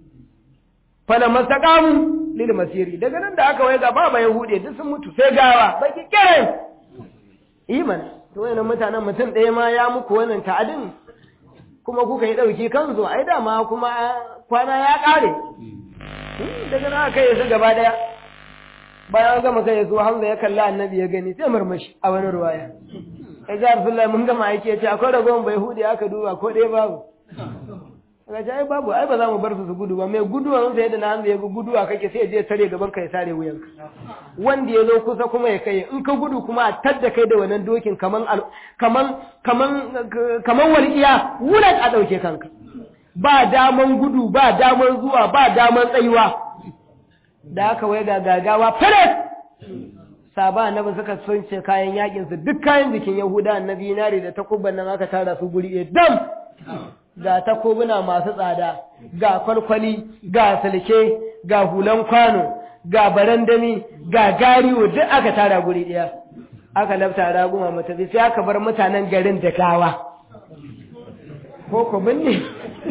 S1: Fala mastaƙamu lil masiri, daga nan da aka wai gaba ba Yahude duk sun mutu sai gawa, baki kiran. Iman, to wayannan mutanen mutum ɗaya ma ya muku wannan ta'adin kuma kuka yi ɗauki kansu ai dama kuma kwana ya ƙare daga na kai su gaba daya bayan gama kai su hamza ya kalla annabi ya gani sai murmushi a wani ruwaya ya ji arsullahi mun gama aiki ya ce akwai ragowar bai hudu aka duba ko ɗaya babu ga ce ai babu ai ba za mu bar su su gudu ba mai guduwa sai da na hamza ya ga guduwa kake sai ya je tare gaban ka ya sare wuyanka wanda ya zo kusa kuma ya kai in ka gudu kuma a tadda kai da wannan dokin kaman kaman kaman kaman walƙiya wulan a ɗauke kanka ba daman gudu ba daman zuwa ba daman tsayuwa da aka wai ga gagawa fere saba annabi suka sunce kayan yakin su duk kayan jikin yahuda annabi nare da takubban nan aka tara su guri ɗaya dam ga takobuna masu tsada ga kwalkwali ga salke ga hulan kwano ga barandami ga gariwo duk aka tara guri ɗaya aka lafta raguma matafi sai aka bar mutanen garin da gawa ko ku binne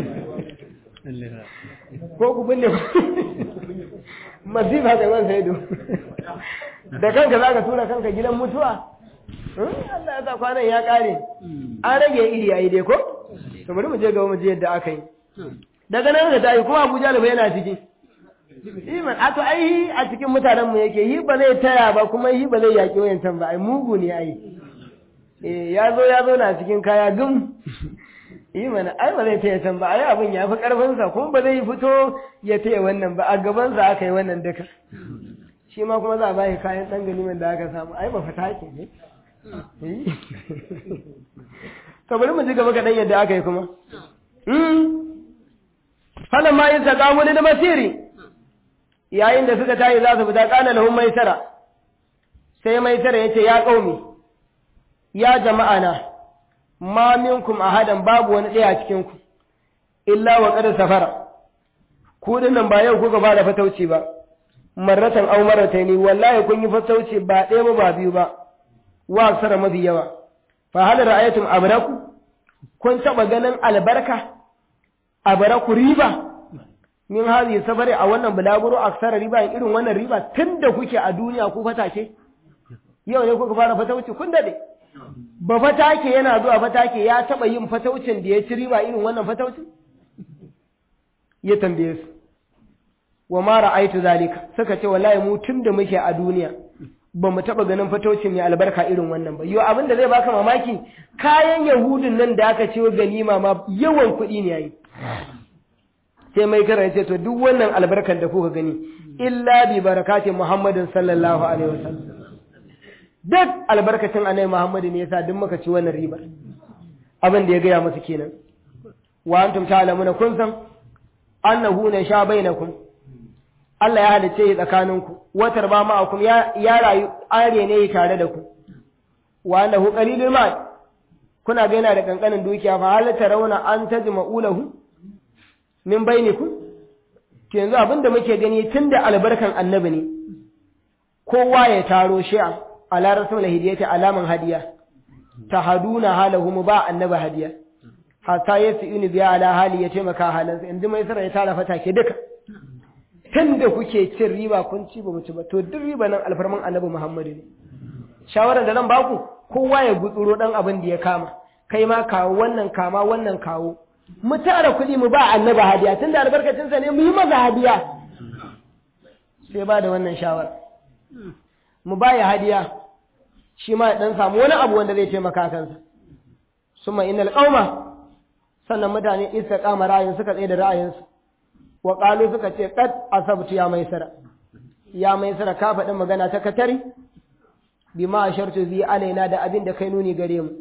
S1: ko ku binne masifa da man saido da kanka za ka tura kanka gidan mutuwa Allah ya sa kwanan ya kare an rage iri a dai ko to bari mu je gaba mu je yadda aka yi daga nan da tayi kuma Abuja da yana ciki Iman a to ai a cikin mutanen mu yake yi ba zai taya ba kuma yi ba zai yaki wayancan ba ai mugu ne ai eh ya zo ya zo na cikin kaya gum yi mana ai ba zai taya can ba ai abin ya fi karfinsa kuma ba zai fito ya taya wannan ba a gabansa aka yi wannan duka shi ma kuma za a bayi kayan ɗan ganimin da aka samu ai ba fata ke ne to bari mu ji gaba kaɗan yadda aka yi kuma falan ma yin sakamu da masiri yayin da suka tayi za su fita ƙana lahun maisara sai maisara ya ce ya ƙaumi ya jama'a na ma minkum ahadan babu wani ɗaya a cikin ku illa wa qad safara ku dinnan ba yau kuka fara fatauci ba marratan aw marrataini wallahi kun yi fatauci ba ɗaya ba ba biyu ba wa aksara mafi yawa fa hal ra'aytum abraku kun taba ganin albarka abraku riba min hadi safari a wannan bulaguro aksara riba irin wannan riba tunda kuke a duniya ku fatake yau ne kuka fara fatauci kun dade ba fatake yana zuwa fatake ya taba yin fataucin da ya ci riba irin wannan fataucin ya tambaye su wa ma ra'aitu zalika suka ce wallahi mu tunda muke a duniya ba mu taba ganin fataucin mai albarka irin wannan ba yo abin da zai baka mamaki kayan yahudun nan da aka ce ganima ma yawan kuɗi ne yayi sai mai karanta ce to duk wannan albarkan da kuka gani illa bi barakatin muhammadin sallallahu alaihi wasallam duk albarkacin annabi Muhammadu ne yasa duk muka ci wannan riba abin da ya gaya musu kenan wa antum ta'lamuna kun san annahu na sha bainakum Allah ya halice tsakaninku watar ba ma'akum ya ya rayu are ne tare da ku wa annahu qalilul ma kuna ga yana da kankanin dukiya fa hal tarawna an tajma'u lahu min bainikum to yanzu abinda muke gani tunda albarkan annabi ne kowa ya taro shi'a ala rasul hidiyati alaman hadiya tahaduna halahu mu ba annabi hadiya hatta yasinu biya ala hali ya taimaka halansa yanzu mai sara ya tara fata ke duka tunda kuke cin riba kun ci ba mu ci ba to duk riba nan alfarman annabi muhammadu ne shawarar da nan baku kowa ya gutsuro dan abin da ya kama kai ma kawo wannan kama wannan kawo mu tara kuɗi mu ba annabi hadiya tunda albarkacinsa ne mu yi masa hadiya sai ba da wannan shawara mu ba ya hadiya shi ma dan samu wani abu wanda zai taimaka kansa summa innal qauma sannan mutane istiqama ra'ayin suka tsaye da ra'ayinsu wa qalu suka ce qad asabtu ya maisara ya maisara ka faɗin magana ta katari bima ashartu bi alaina da abin da kai nuni gare mu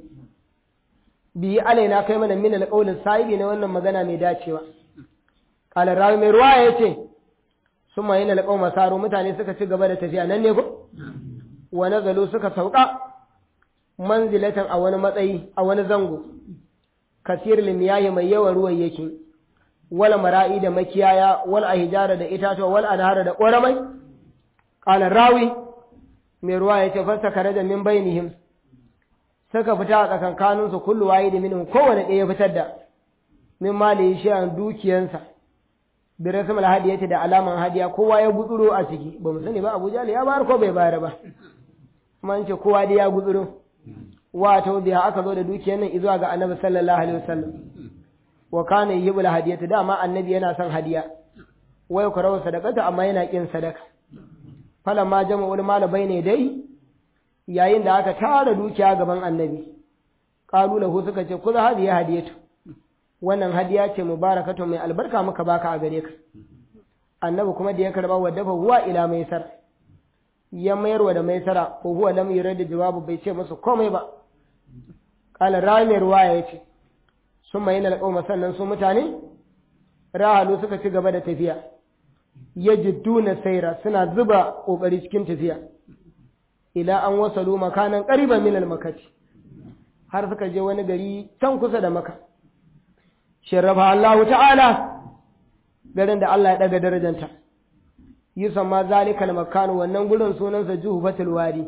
S1: bi alaina kai mana min alqawlin sahibi na wannan magana mai dacewa qala rawi mai ruwa yace summa yana alqawma saro mutane suka ci gaba da tafiya nan ne ko wa nazalu suka sauka manzilatan a wani matsayi a wani zango kasir limiyahi mai yawan ruwan yake wal mara'i da makiyaya wal ahjara da itatuwa wal anhara da ƙoramai qala rawi mai ruwa ya ce fasta kare da min bainihim suka fita a tsakankanin su kullu wayi da minhum kowane ɗaya fitar da min mali shi an dukiyansa bi rasmul hadiyati da alaman hadiya kowa ya gutsuro a ciki ba mu sani ba Abu Jahl ya bayar ko bai bayar ba kuma an ce kowa dai ya gutsuro wato biya aka zo da dukiyar nan zuwa ga Annabi sallallahu alaihi wasallam wa kana yibul hadiyati dama Annabi yana son hadiya wai ku rawa sadaqata amma yana kin sadaka falamma jama'ul mala bayne dai yayin da aka tara dukiya gaban annabi qalu lahu suka ce kuza hadiya hadiyatu wannan hadiya ce mubarakatu mai albarka muka baka a gare ka annabi kuma da ya karba wa dafa huwa ila maisar ya mayarwa da maisara ko huwa lam yurad jawabu bai ce musu komai ba qala rami ruwaya yace summa yana alqawma sannan su mutane rahalu suka ci gaba da tafiya yajidduna saira suna zuba kokari cikin tafiya ila an wasalu makanan qariban min al-makati har suka je wani gari can kusa da maka sharafa Allah ta'ala garin da Allah ya daga darajanta yusamma zalika al-makan wannan gurin sunansa juhufatul wadi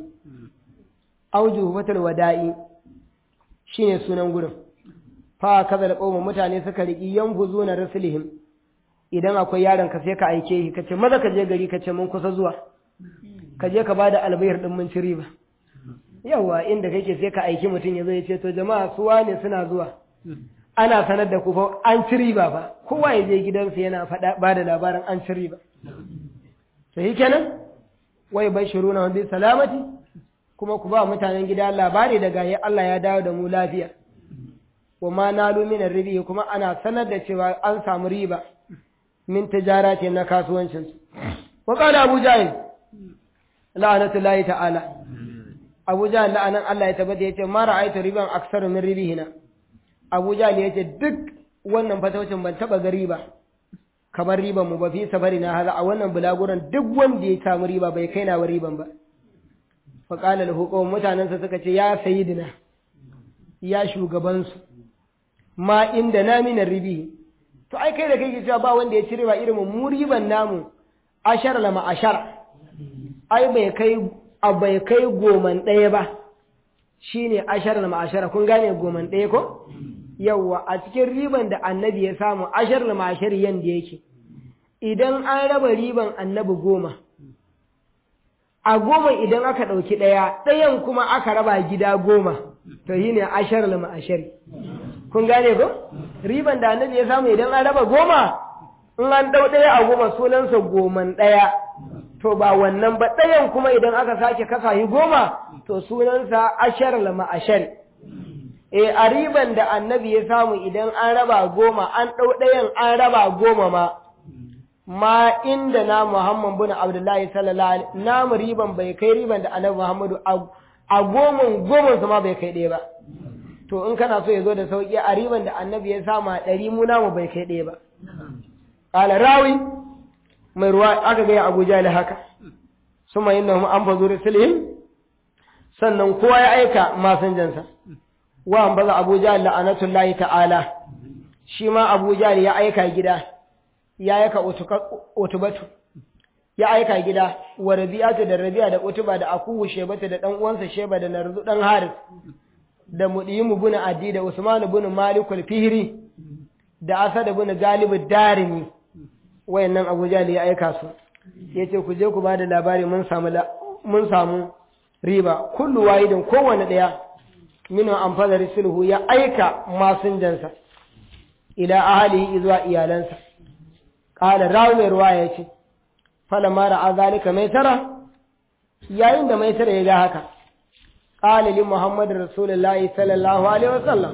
S1: au juhufatul wada'i shine sunan gurin fa kaza da kauma mutane suka riki yanfuzuna rasulihim idan akwai yaron ka sai ka aike shi kace maza ka je gari kace mun kusa zuwa ka je ka bada albayar din mun ci riba yawa inda kake sai ka aiki mutum ya zo ya ce to jama'a su wane suna zuwa ana sanar da ku fa an ci riba fa kowa ya je gidansa yana faɗa bada labarin an ci riba to shi kenan wai bashiruna bi salamati kuma ku ba mutanen gida labari daga ya Allah ya dawo da mu lafiya wa ma nalu min ribi kuma ana sanar da cewa an samu riba min tijarati na kasuwancin su wa qala abu jahil la'natullahi ta'ala abu jahil la'anan Allah ya tabbata yace ma ra'aytu riban aksaru min ribihina abu jahil yace duk wannan fatawacin ban taba ga riba kamar riban mu ba fi safari na haza a wannan bulaguran duk wanda ya samu riba bai kai na wa riban ba fa qala lahu qawm mutanansa suka ce ya sayyidina ya shugabansu ma inda na min ribi to ai kai da kai cewa ba wanda ya ci riba irin mu riban namu ashar la ma ashar ai bai kai a bai kai goman ɗaya ba shine ashar la ma ashara kun gane goman ɗaya ko yawwa a cikin riban da annabi ya samu ashar la ma ashar yanda yake idan an raba riban annabi goma a goma idan aka ɗauki ɗaya ɗayan kuma aka raba gida goma to shine ashar la ma ashari kun gane ko riban da annabi ya samu idan an raba goma in an dau ɗaya a goma sunansa goman ɗaya to ba wannan ba ɗayan kuma idan aka sake kasa yi goma to sunansa ashar lama ashar e a riban da annabi ya samu idan an raba goma an ɗau ɗayan an raba goma ma ma inda na Muhammad bin Abdullahi sallallahu alaihi namu riban bai kai riban da annabi Muhammadu a goman goman ma bai kai ɗaya ba to in kana so ya zo da sauƙi a riban da annabi ya sama ɗari mu namu bai kai ɗaya ba ƙala rawi mai ruwa aka gaya abu jali haka su mai yin an fazo risilihim sannan kowa ya aika masinjansa wa an baza Abu Jahl la'anatullahi ta'ala shi ma Abu Jahl ya aika gida ya aika utubatu ya aika gida wa Rabi'atu da Rabi'a da Utuba da Akuhu Shebata da dan uwansa Sheba da Narzu dan Haris da Mudiyimu bin Adi da Usman bin Malik al-Fihri da Asad bin Galib ad-Darimi wayannan Abu Jahl ya aika su yace ku je ku bada labari mun samu mun samu riba kullu wahidin kowanne daya minu amfada sulhu ya aika masunjansa ila ahlihi zuwa iyalansa qala rawi ruwaya yace fala mara azalika mai tara yayin da mai tara ya ga haka qala li muhammad rasulullahi sallallahu alaihi wasallam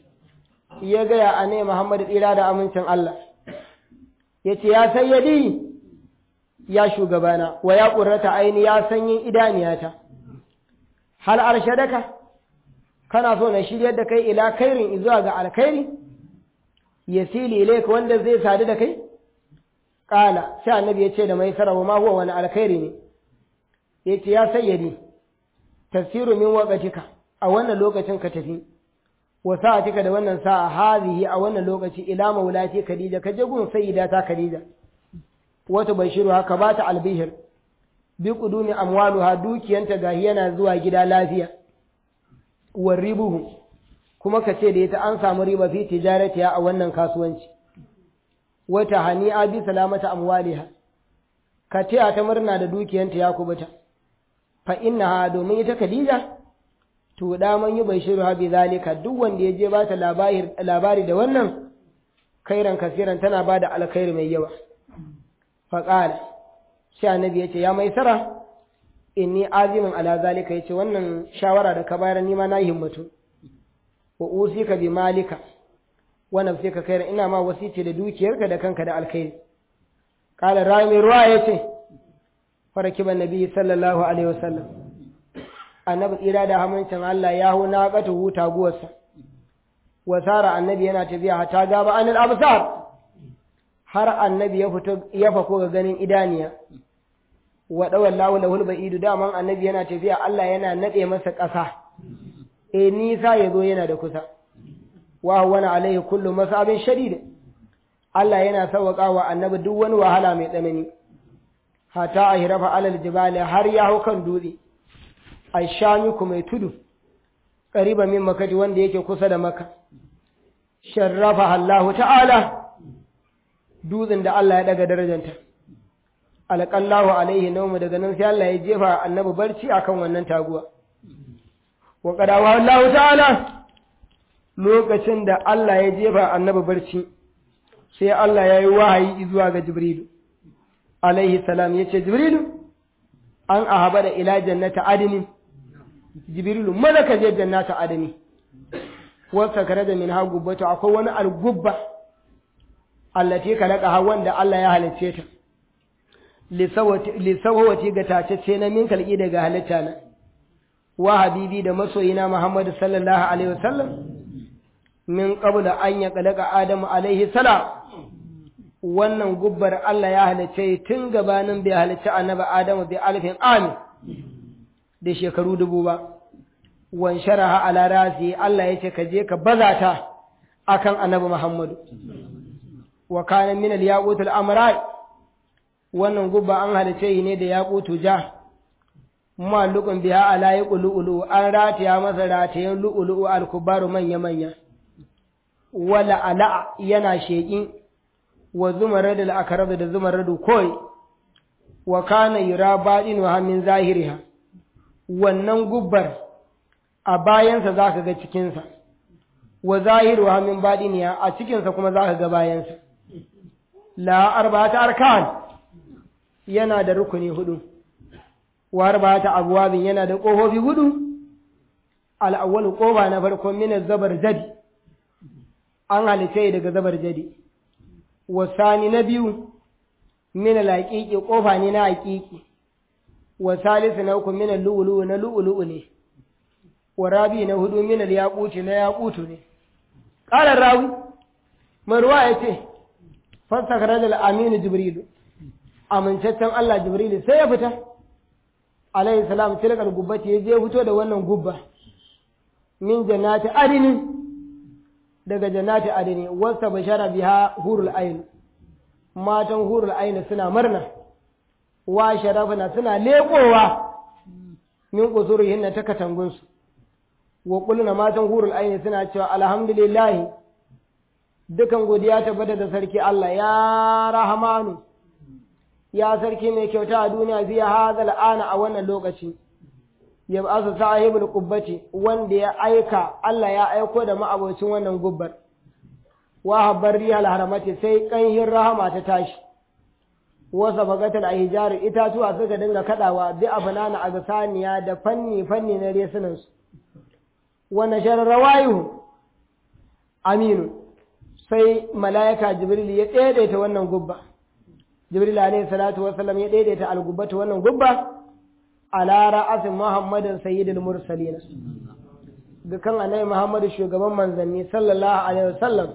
S1: ya ga ya ane muhammad tsira da amincin Allah yace ya sayyidi ya shugabana wa ya qurrata aini ya sanyin idaniyata hal arshadaka kana so na shiryar da kai ila khairin zuwa ga alkhairi yasili ilayka wanda zai sadu da kai Ƙala, sai annabi ya ce da mai sarawa ma huwa wani alkhairi ne, ya ce, Ya sayyadi, tafsiru min waƙatika a wannan lokacin ka tafi, wa sa'atika da wannan sa'a hazihi a wannan lokaci ila maulati Khadija, ka je gun sayyida ta Khadija. Wata bashiru haka ba ta albihir, bi kudumi amwaluha dukiyanta gahi yana zuwa gida lafiya. Wa ribuhu, kuma ka ce da ita an samu riba fi tijaratiya a wannan kasuwanci. wata hani'a bi salamata amwaliha ka taya ta murna da dukiyanta ya kubuta fa innaha domin ita Khadija to da man yi bashiru ha bi zalika duk wanda ya je ba ta labari labari da wannan kairan kasiran tana ba da alkhairi mai yawa fa qala sai annabi yace ya mai sara inni azimin ala zalika yace wannan shawara da ka bayar ni ma na himmatu wa usika bi malika wannan sai ka kai ina ma wasice da dukiyarka da kanka da alkhairi qala rami ruwa yace farakiba nabi sallallahu alaihi wasallam annabi tsira da hamancin Allah ya hu na qata huta guwarsa wasara annabi yana tafiya hata gaba anil absar har annabi ya fito ya fako ga ganin idaniya wa dawallahu lahul ba'idu daman annabi yana tafiya Allah yana nade masa ƙasa eh nisa yazo yana da kusa wa wani alaihi kullu masabin shadid Allah yana sauƙa wa annabi duk wani wahala mai tsanani hata a hirafa alal jibali har ya hau kan dutse aishamiku mai tudu ƙariba min makati wanda yake kusa da maka sharrafa Allah ta'ala dutsen da Allah ya daga darajanta alƙallahu alaihi naumu daga nan sai Allah ya jefa annabi barci akan wannan taguwa wa qadawa Allah ta'ala lokacin da Allah ya jefa annabi barci sai Allah ya yi wahayi zuwa ga Jibrilu alaihi salam ya ce Jibrilu an ahaba da ila jannata adini Jibrilu mana ka je jannata adini wasa kare da min ha gubbatu akwai wani algubba allati kalaka wanda Allah ya halicce ta lisawati ga tacece na min kalki daga halitta na wa habibi da masoyina Muhammadu sallallahu alaihi wasallam min qabla an ya kalaka Adamu alaihi salam wannan gubbar Allah ya halice tun gabanin bai halice annabi Adamu bi alfin ami da shekaru dubu ba wan sharaha ala rasi Allah yace ka je ka bazata akan annabi Muhammadu wa kana min al-yaqut al-amrai wannan gubba an halice ne da yaqutu ja mallukun biha ala yaqulu an rataya masa ratayen lu'ulu al-kubaru manya manya wala ala yana sheƙi wa zumarad da akarab da zumaradu koi wa kana yura baɗinuha min zahiriha wannan gubbar a bayansa zaka ga cikinsa wa zahiruha min baɗiniha a cikinsa kuma zaka ga bayansa la arba'ata arkan yana da rukuni hudu wa arba'ata abwabin yana da ƙofofi hudu al-awwalu ƙofa na farko min zabar jadi an halice daga zabar jadi wasani na biyu min laƙiƙi ƙofa ne na haƙiƙi wa salisu na uku min lu'ulu'u na lu'ulu'u ne wa rabi na hudu min yaquti na yaqutu ne qala rawi marwa yace fasakara da aminu jibrilu amintaccen Allah jibrilu sai ya fita alayhi salam tilkal gubbati ya je fito da wannan gubba min jannati adini daga jannati adini wasta bashara biha hurul ain matan hurul ain suna murna wa sharafna suna leƙowa min qusurihin ta katangunsu wa qulna matan hurul ain suna cewa alhamdulillah dukan godiya tabbata da sarki Allah ya rahamanu ya sarki mai kyauta a duniya zai hazal ana a wannan lokaci ya ba su sahibul qubbati wanda ya aika Allah ya aiko da ma'abocin wannan gubbar wa habbar rihal haramati sai kanhin rahama ta tashi wasa bagatal ahjar itatuwa suka dinga kadawa bi abanana a gasaniya da fanni fanni na resunan su wa nashar rawayu aminu sai malaika jibril ya daidaita wannan gubba jibril alayhi salatu wasallam ya daidaita algubbata wannan gubba ala ra'asin muhammadin sayyidul mursalin ga kan annabi muhammadu shugaban manzanni sallallahu alaihi wasallam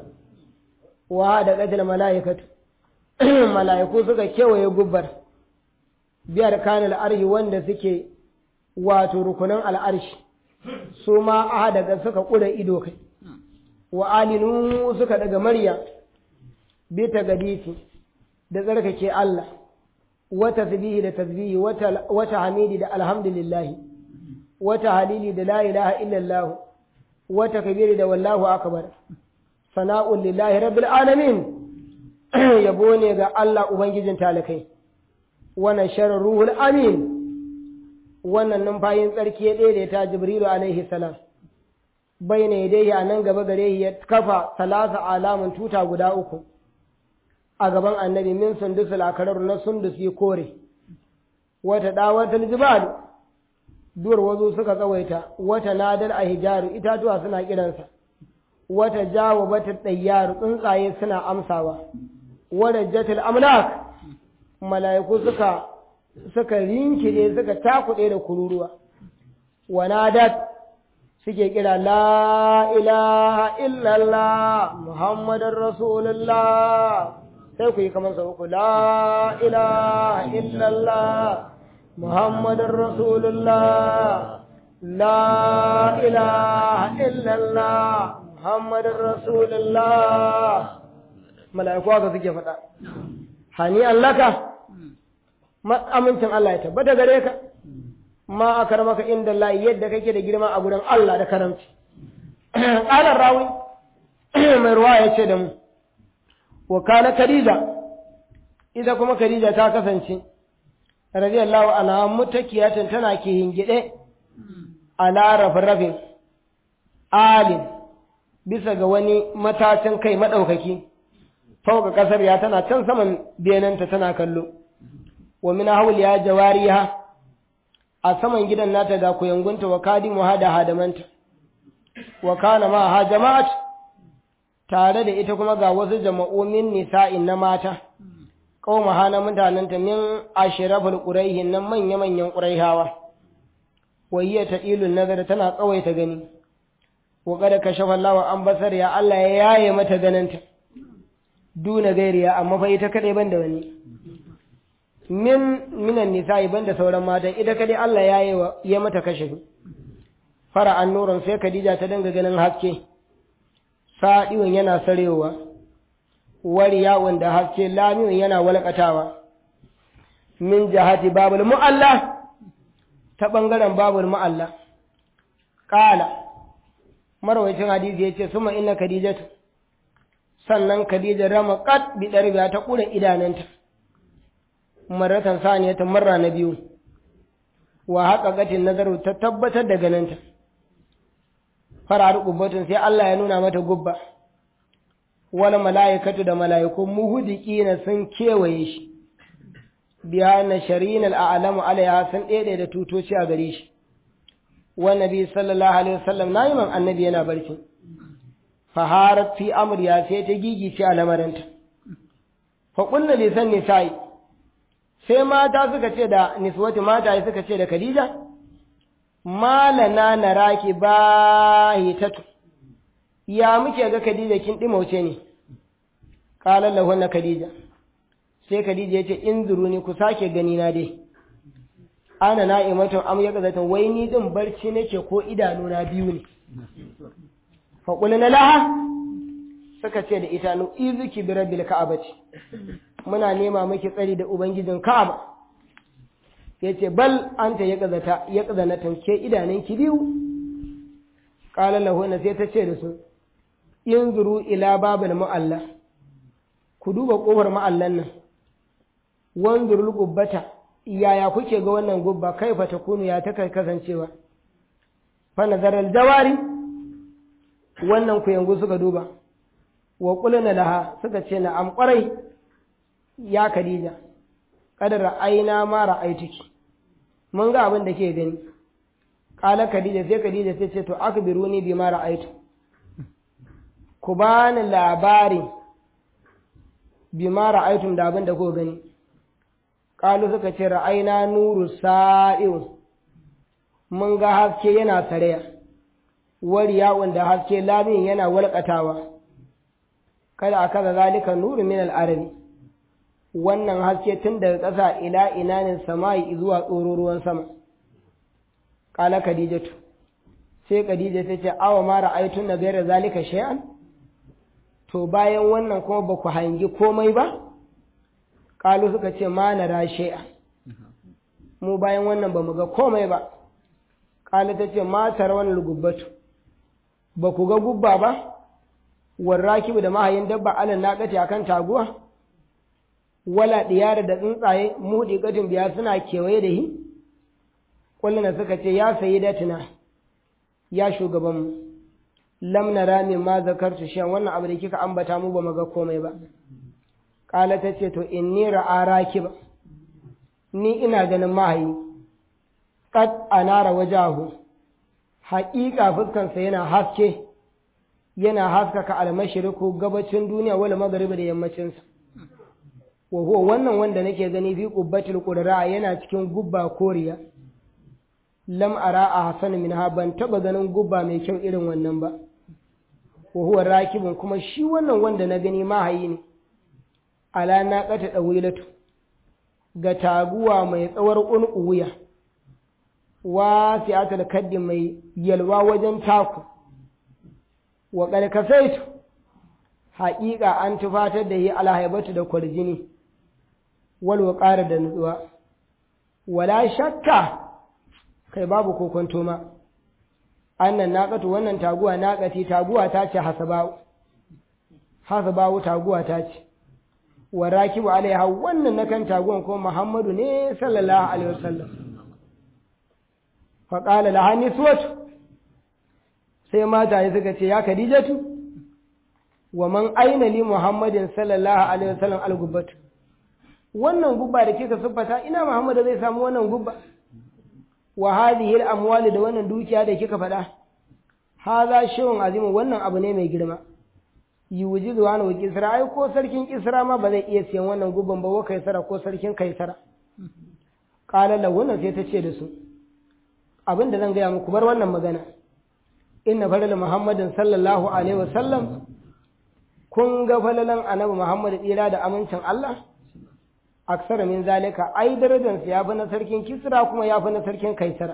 S1: wa da qadil malaikatu malaiku suka kewaye gubbar biyar kanal arhi wanda suke wato rukunan al'arshi su ma a daga suka kura ido kai wa alinu suka daga marya bi ta gadisi da tsarkake Allah wata tasbihi da tasbihi wata hamidi da alhamdulillahi wata halili da la ilaha illallah wata kabiri da wallahu akbar sana'un lillahi rabbil alamin yabo ne ga Allah ubangijin talakai wannan sharar ruhul amin wannan numfayin tsarki ya daidaita jibrilu alaihi salam bai ne dai a nan gaba gare ya kafa salasa alamun tuta guda uku a gaban annabi min sundus lakarar na sundus yi kore wata dawatar jibal duwar wazo suka tsawaita wata nadal a hijaru itatuwa suna kiransa wata jawo bata ɗayyaru tsuntsaye suna amsawa wadda jatil amlak mala'iku suka suka rinkide suka takuɗe da kururuwa wanadat suke kira la ilaha illallah muhammadar rasulullah sai ku yi kamar sau uku la ilaha illallah muhammadar rasulullah la ilaha illallah muhammadar rasulullah mala'iku haka suke faɗa hani allaka amincin Allah ya tabbata gare ka ma a maka inda Allah yadda kake da girma a gurin Allah da karamci ƙalar rawi mai ruwa ya ce da mu wa kana Khadija ita kuma Khadija ta kasance radiyallahu anha mutakiyatan tana ke hingide ala rafrafin alim bisa ga wani matacin kai madaukaki fauka kasar ya tana can saman benanta tana kallo wa min hawliya jawariha a saman gidan nata ga kuyangunta wa kadimu hada hadamanta wa kana ma ha jama'at tare da ita kuma ga wasu jama'u min nisa'in na mata qauma hana mutananta min ashraful quraihin nan manya manyan quraihawa wa hiya tadilun nazar tana tsawaita gani wa kada kashafa Allah an basar ya Allah ya yaye mata ganinta duna gairiya amma fa ita kadai banda wani min minan nisa'i banda sauran matan ita kadai Allah ya yi ya mata kashe fara an nuran sai Khadija ta danga ganin haske sadiwan yana sarewa wariya wanda haske lamiyon yana walƙatawa min jahati babul mu'alla ta bangaren babul mu'alla qala marwayacin hadisi yace suma inna khadijatu sannan khadija rama qat bi darbiya ta kura idananta maratan saniya ta marra na biyu wa haƙaƙatin nazaru ta tabbatar da ganinta farar ƙubbatun sai Allah ya nuna mata gubba wani mala'ikatu da mala'iku muhudiki na sun kewaye shi biya na shari'in al'alamu alaiha sun ɗaiɗai da tutoci a gare shi wani nabi sallallahu alaihi wasallam na yi man annabi yana barci faharar fi amurya sai ta gigice a lamarinta faƙunna lisan nisa'i sai mata suka ce da niswati mata suka ce da Khadija malana naraki bahitatu ya muke ga Khadija kin dimauce ne qala lahu na Khadija sai Khadija yace in zuruni ku sake gani na dai ana na'imatun am yaqzatan wai ni din barci nake ko idanu na biyu ne fa na laha suka ce da ita nu izuki bi rabbil ka'abati muna nema miki tsari da ubangijin ka'aba yace bal anta ya kazata ya kazana tanke idanun ki biyu qala lahu na sai ta ce da su inzuru ila babil mu'alla ku duba kofar mu'allan nan wanzurul gubbata yaya kuke ga wannan gubba kaifa takunu ya ta kasancewa fa nazaral jawari wannan ku yanzu suka duba wa qulna laha suka ce na am kwarai ya Khadija kadar aina ma ra'aituki mun ga abin da ke gani kala Khadija sai Khadija sai ce to akbiruni bima ra'aitu ku bani labari bima ra'aitum da abin da ku gani kalu suka ce ra'aina nuru sa'iu mun ga haske yana saraya wariya wanda haske lamin yana walƙatawa kada a kaza zalika nuru min al'arabi wannan haske tun daga ƙasa ila inanin sama'i zuwa tsoro ruwan sama kala khadijatu sai khadija ta ce awa ma ra'aytun na gaira zalika shay'an to bayan wannan kuma ba ku hangi komai ba kalu suka ce ma na shay'an mu bayan wannan ba mu ga komai ba kala ta ce ma tarawon lugubbatu ba ku ga gubba ba warrakibu da mahayin dabba alal naqati akan taguwa wala diyara da tsuntsaye mudi gadin biya suna kewaye da hi kulluna suka ce ya sayi datina ya shugaban mu lam nara min ma zakartu shan wannan abu da kika ambata mu ba mu ga komai ba kala ta ce to inni ra'a rakiba ni ina ganin mahayi qad anara wajahu haƙiƙa fuskansa yana haske yana haskaka almashiriku gabacin duniya wala magariba da yammacinsa wa huwa wannan wanda nake gani fi qubbatil qudra yana cikin gubba koriya lam ara a hasan minha ban taba ganin gubba mai kyau irin wannan ba wa huwa rakibun kuma shi wannan wanda na gani mahayi ne ala naqata dawilatu ga taguwa mai tsawar unku wuya wa fi'atul kaddi mai yalwa wajen taku wa ƙarƙasaitu haƙiƙa an tufatar da yi alhaibatu da kwarjini wal ƙara da nutsuwa wala shakka kai babu kokonto ma annan naƙatu wannan taguwa naƙati taguwa ta ce hasabawu hasabawu taguwa ta ce wa rakibu alaiha wannan na kan taguwan ko muhammadu ne sallallahu alaihi wasallam faƙala laha niswatu sai mataye suka ce ya Khadijatu wa man aina li Muhammadin sallallahu alaihi wasallam al-gubbatu wannan gubba da kika siffata ina Muhammad zai samu wannan gubba wa hadhihi al-amwal da wannan dukiya da kika faɗa hadha shay'un azim wannan abu ne mai girma yujizu wa wa kisra ai ko sarkin kisra ma ba zai iya siyan wannan gubban ba wa kaisara ko sarkin kaisara qala lahu sai ta ce da su abinda zan gaya muku bar wannan magana inna falal muhammadin sallallahu alaihi wasallam kun ga falalan annabi muhammad tsira da amincin Allah aksara min zalika ai darajar sa yafi na sarkin kisra kuma yafi na sarkin kaisara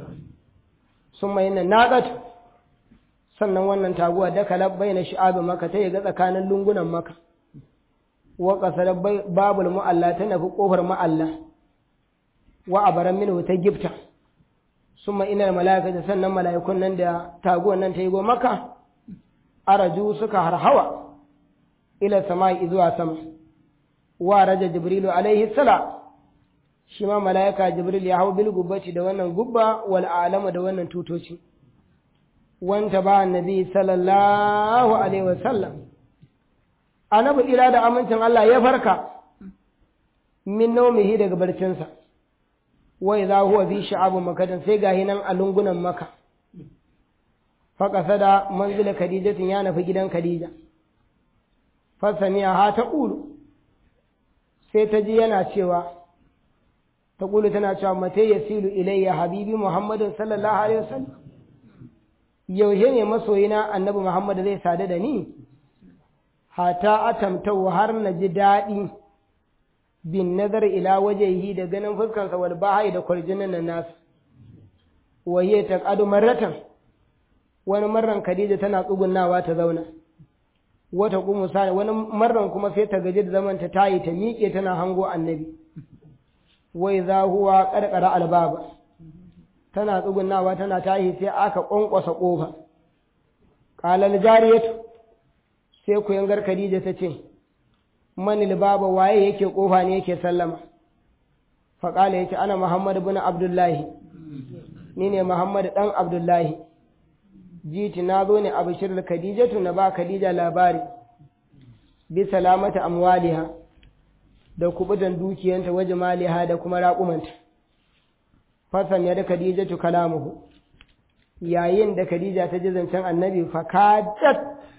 S1: summa inna naqat sannan wannan taguwa da kala baina shi'ab maka ta ga tsakanin lungunan maka wa qasara babul mu'alla ta nafi kofar mu'alla wa abaran minhu ta gifta summa inal mala'ikata sannan mala'ikun nan da taguwan nan ta yi maka araju suka harhawa ila sama'i zuwa sama wa raja jibrilu alaihi salam shi ma mala'ika jibril ya hau bil gubbati da wannan gubba wal alama da wannan tutoci wanta ba annabi sallallahu alaihi wasallam annabi ila da amincin Allah ya farka min naumihi daga barcinsa wai za huwa fi sha'abun makadan sai gahi nan a lungunan maka faƙasa da manzila khadijatin ya nufi gidan khadija fasamiya ha ta ƙulu sai ta ji yana cewa ta ƙulu tana cewa mate ya silu ilayya habibi muhammadin sallallahu alaihi wasallam yaushe ne masoyina annabi muhammad zai sadu da ni hata atamtau har na ji daɗi bin nazar ila wajehi da ganin fuskansa wal bahai da kwarjinin nan nasu waye ta kadu marratan wani marran Khadija tana tsugunnawa ta zauna wata kuma sani wani marran kuma sai ta gaji da zaman ta tayi ta miƙe tana hango annabi wai za huwa karkara albaba tana tsugunnawa tana tayi sai aka kwankwasa kofa qalal jariyatu sai ku yangar Khadija ta ce manil baba waye yake kofa ne yake sallama faƙala ya ce ana muhammadu bin abdullahi ni ne muhammadu ɗan abdullahi jiti na zo ne a bishir khadijatu na ba khadija labari bi salamata amwaliha da kubutan dukiyanta waje maliha da kuma raƙumanta fasan ya da khadijatu kalamuhu yayin da khadija ta ji zancen annabi fakadat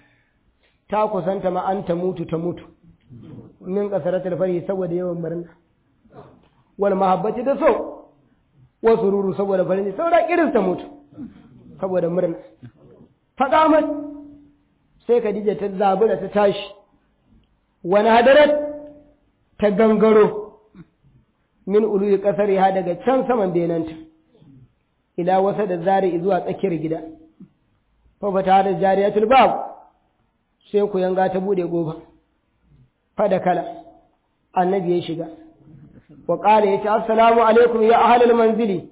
S1: ta kusanta ma an ta mutu ta mutu min kasaratul fari saboda yawan murna wal mahabbati da so wa sururu saboda farin saboda irin ta mutu saboda murna faqamat sai Khadija ta zabura ta tashi wani hadarat ta gangaro min uluyi kasar ya daga can saman benanta ila wasa da zari zuwa tsakiyar gida fa fata da jariyatul bab sai ku yanga ta bude goba fa da kala annabi ya shiga wa ƙara ya ce assalamu alaikum ya ahalul manzili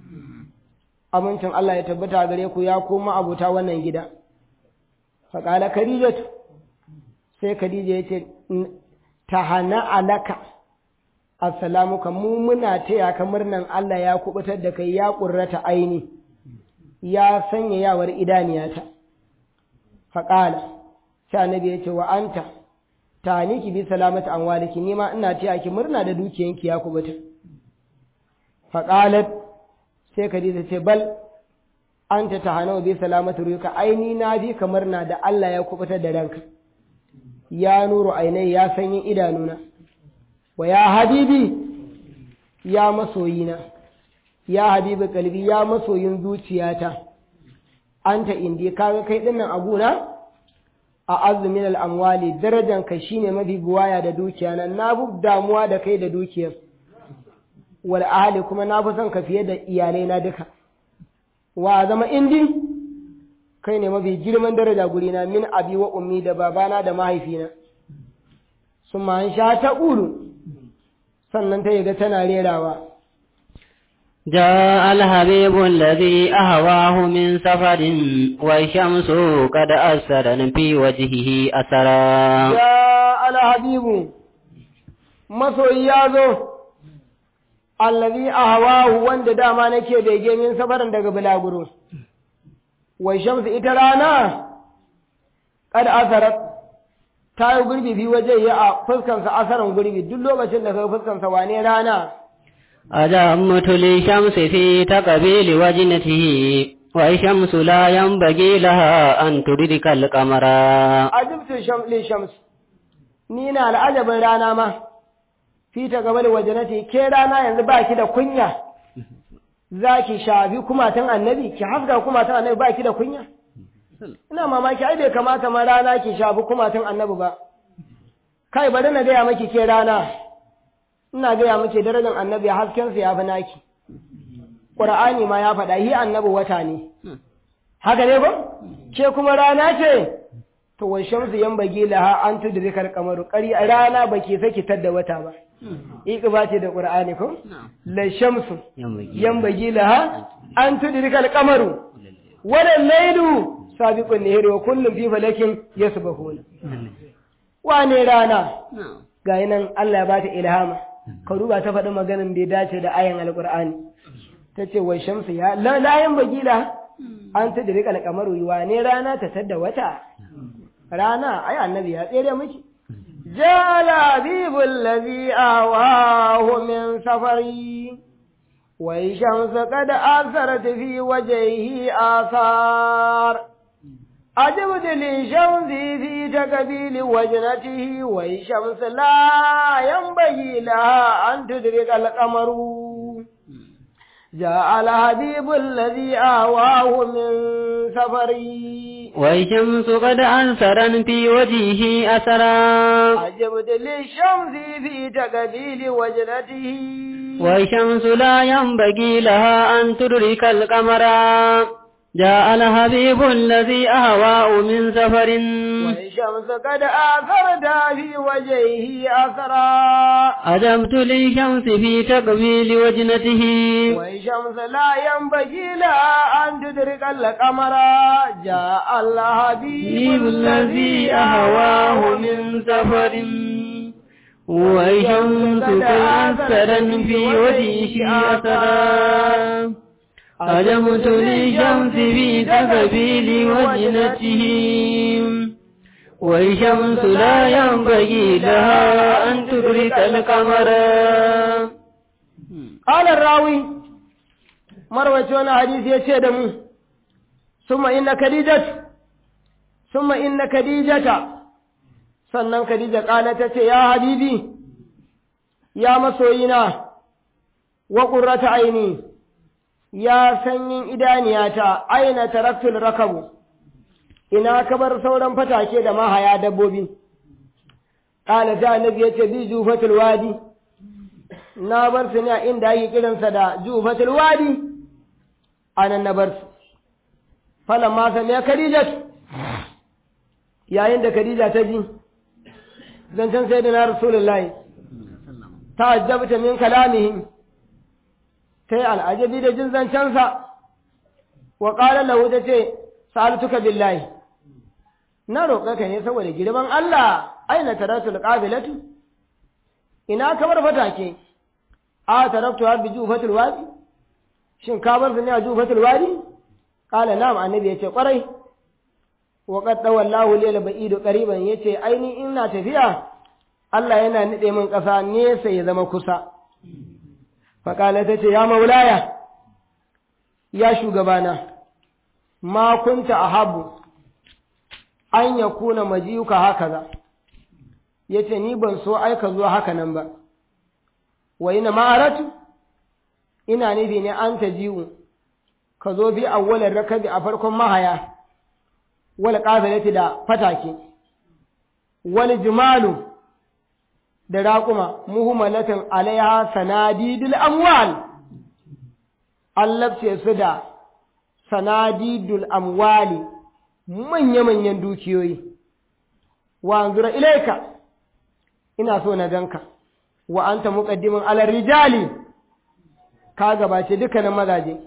S1: amincin Allah ya tabbata gare ku ya koma abuta wannan gida fa ƙala khadijatu sai khadija ya ce ta hana alaka assalamu kan mu muna taya ka murnan Allah ya kubutar da kai ya ƙurrata aini ya sanya yawar idaniyata fa ƙala sai annabi ya ce wa anta ta ki bi salamata an waliki ni ma ina taya ki murna da dukiyanki ya kubuta faqalat sai Khadija ce bal anta tahanu bi salamati ruka aini na bi ka murna da Allah ya kubuta da ranka ya nuru ainai ya sanyin idanuna wa ya habibi ya masoyina ya habibi kalbi ya masoyin zuciyata anta indi kaga kai dinnan abuna a azumin al'amwali darajanka shi ne mafi buwaya da dukiya nan na fi damuwa da kai da dukiyar wal ahali kuma na fi son ka fiye da iyalai na duka wa zama indi kai ne mafi girman daraja gurina min abi wa ummi da babana da mahaifina sun ma sha ta ulu sannan ta yaga tana rerawa
S2: جاء الحبيب الذي أهواه من سفر والشمس قد أسرا في وجهه أسرا
S1: جاء الحبيب masoyi ya zo allazi ahwahu wanda dama nake bege min safarin daga bulaguro wai shamsu ita rana kad asarat ta yi gurbi fi waje ya a fuskansa asaran gurbi duk lokacin da kai fuskansa wane rana
S2: أجمت للشمس في تقبيل وجنته والشمس لا ينبغي لها أن تدرك القمر
S1: ajibtu sham li shams ni na al'ajabin rana ma fi ta gaba da wajenati ke rana yanzu ba ki da kunya za ki shafi kumatan annabi ki haska kumatan annabi ba ki da kunya ina mamaki ai bai kamata ma rana ki shafi kumatan annabi ba kai bari na gaya maki ke rana ina gaya miki darajar annabi haskensa ya fi naki ƙur'ani ma ya faɗa hi annabi wata ne haka ne ba ke kuma rana ce to wa shamsu yan bagi laha an tudrikal qamaru qari rana baki saki tadda wata ba iqba ce da qur'ani ko la shamsu yan bagi laha an tudrikal qamaru wala laylu sabiqun nahari wa kullum fi falakin yasbahuna wane rana ga nan Allah ya bata ilhama ka duba ta faɗi maganin da ya dace da ayan alqur'ani ta ce wa shamsu ya la yan bagi laha an tudrikal qamaru wane rana ta tadda wata rana ai annabi ya tsere miki jala bibul ladhi awahu min safari wa shamsu qad asarat fi wajhihi athar عجبت للشمس في تقبيل وجنته والشمس لا ينبغي لها أن تدرك القمر جاء الحبيب الذي آواه من سفري
S2: والشمس قد أنصرا في وجهه أسرا
S1: عجبت للشمس في تقبيل وجنته
S2: والشمس لا ينبغي لها أن تدرك القمر جاء الحبيب الذي أهواه من سفر
S1: والشمس قد آثرت في وجهه أثرا
S2: أدمت للشمس في تقبيل وجنته
S1: والشمس لا ينبغي لها أن تدرك القمر جاء الحبيب
S2: الذي أهواه من سفر والشمس كأثرا في وجهه أثرا أدمت للشمس في تقبيل وجنته والشمس لا ينبغي لها أن تدرك القمر
S1: قال الراوي مروة حديث يشهد ثم إن خديجة ثم إن خديجة sannan Khadija ƙala ta ce, Ya habibi, ya masoyina, wa ƙurrata aini, ya sanyin idaniyata, aina taraktul rakabu, ina kabar sauran fatake da mahaya dabbobi. Ƙala ta annabi ya ce, Bi jufatul wadi, na bar su ne a inda ake kiransa da jufatul wadi, a nan na bar su. Falan ma sami ya Khadija, yayin da Khadija ta ji, zancen sai da na Rasulullahi, ta ajabta min kalamihim, ta yi al'ajabi da jin zancensa, wa ƙalar lahu ta ce, sa'altuka billahi, na roƙa ka ne saboda girman Allah, aina taratul ƙabilatu, ina kamar fatake, a taraktu har bi jufatul wadi, shin ka bar su ne a jufatul wadi? Ƙala na'am annabi ya ce ƙwarai, wa qad wallahu lil ba'idu qariban yace aini ina tafiya Allah yana nade min ƙasa nesa ya zama kusa fa kala tace ya maulaya ya shugabana ma kunta ahabu an yakuna majiyuka hakaza yace ni ban so aika zuwa haka nan ba wa ina ma'aratu ina nufi ne an taji'u ka zo bi awwalar rakabi a farkon mahaya wal qafilati da fatake wal jimalu da raquma muhammalatin alaiha sanadidul amwal allabce su da sanadidul amwali manya manyan dukiyoyi wa anzura ilaika ina so na ganka wa anta muqaddimun ala rijali ka gabace dukkanin mazaje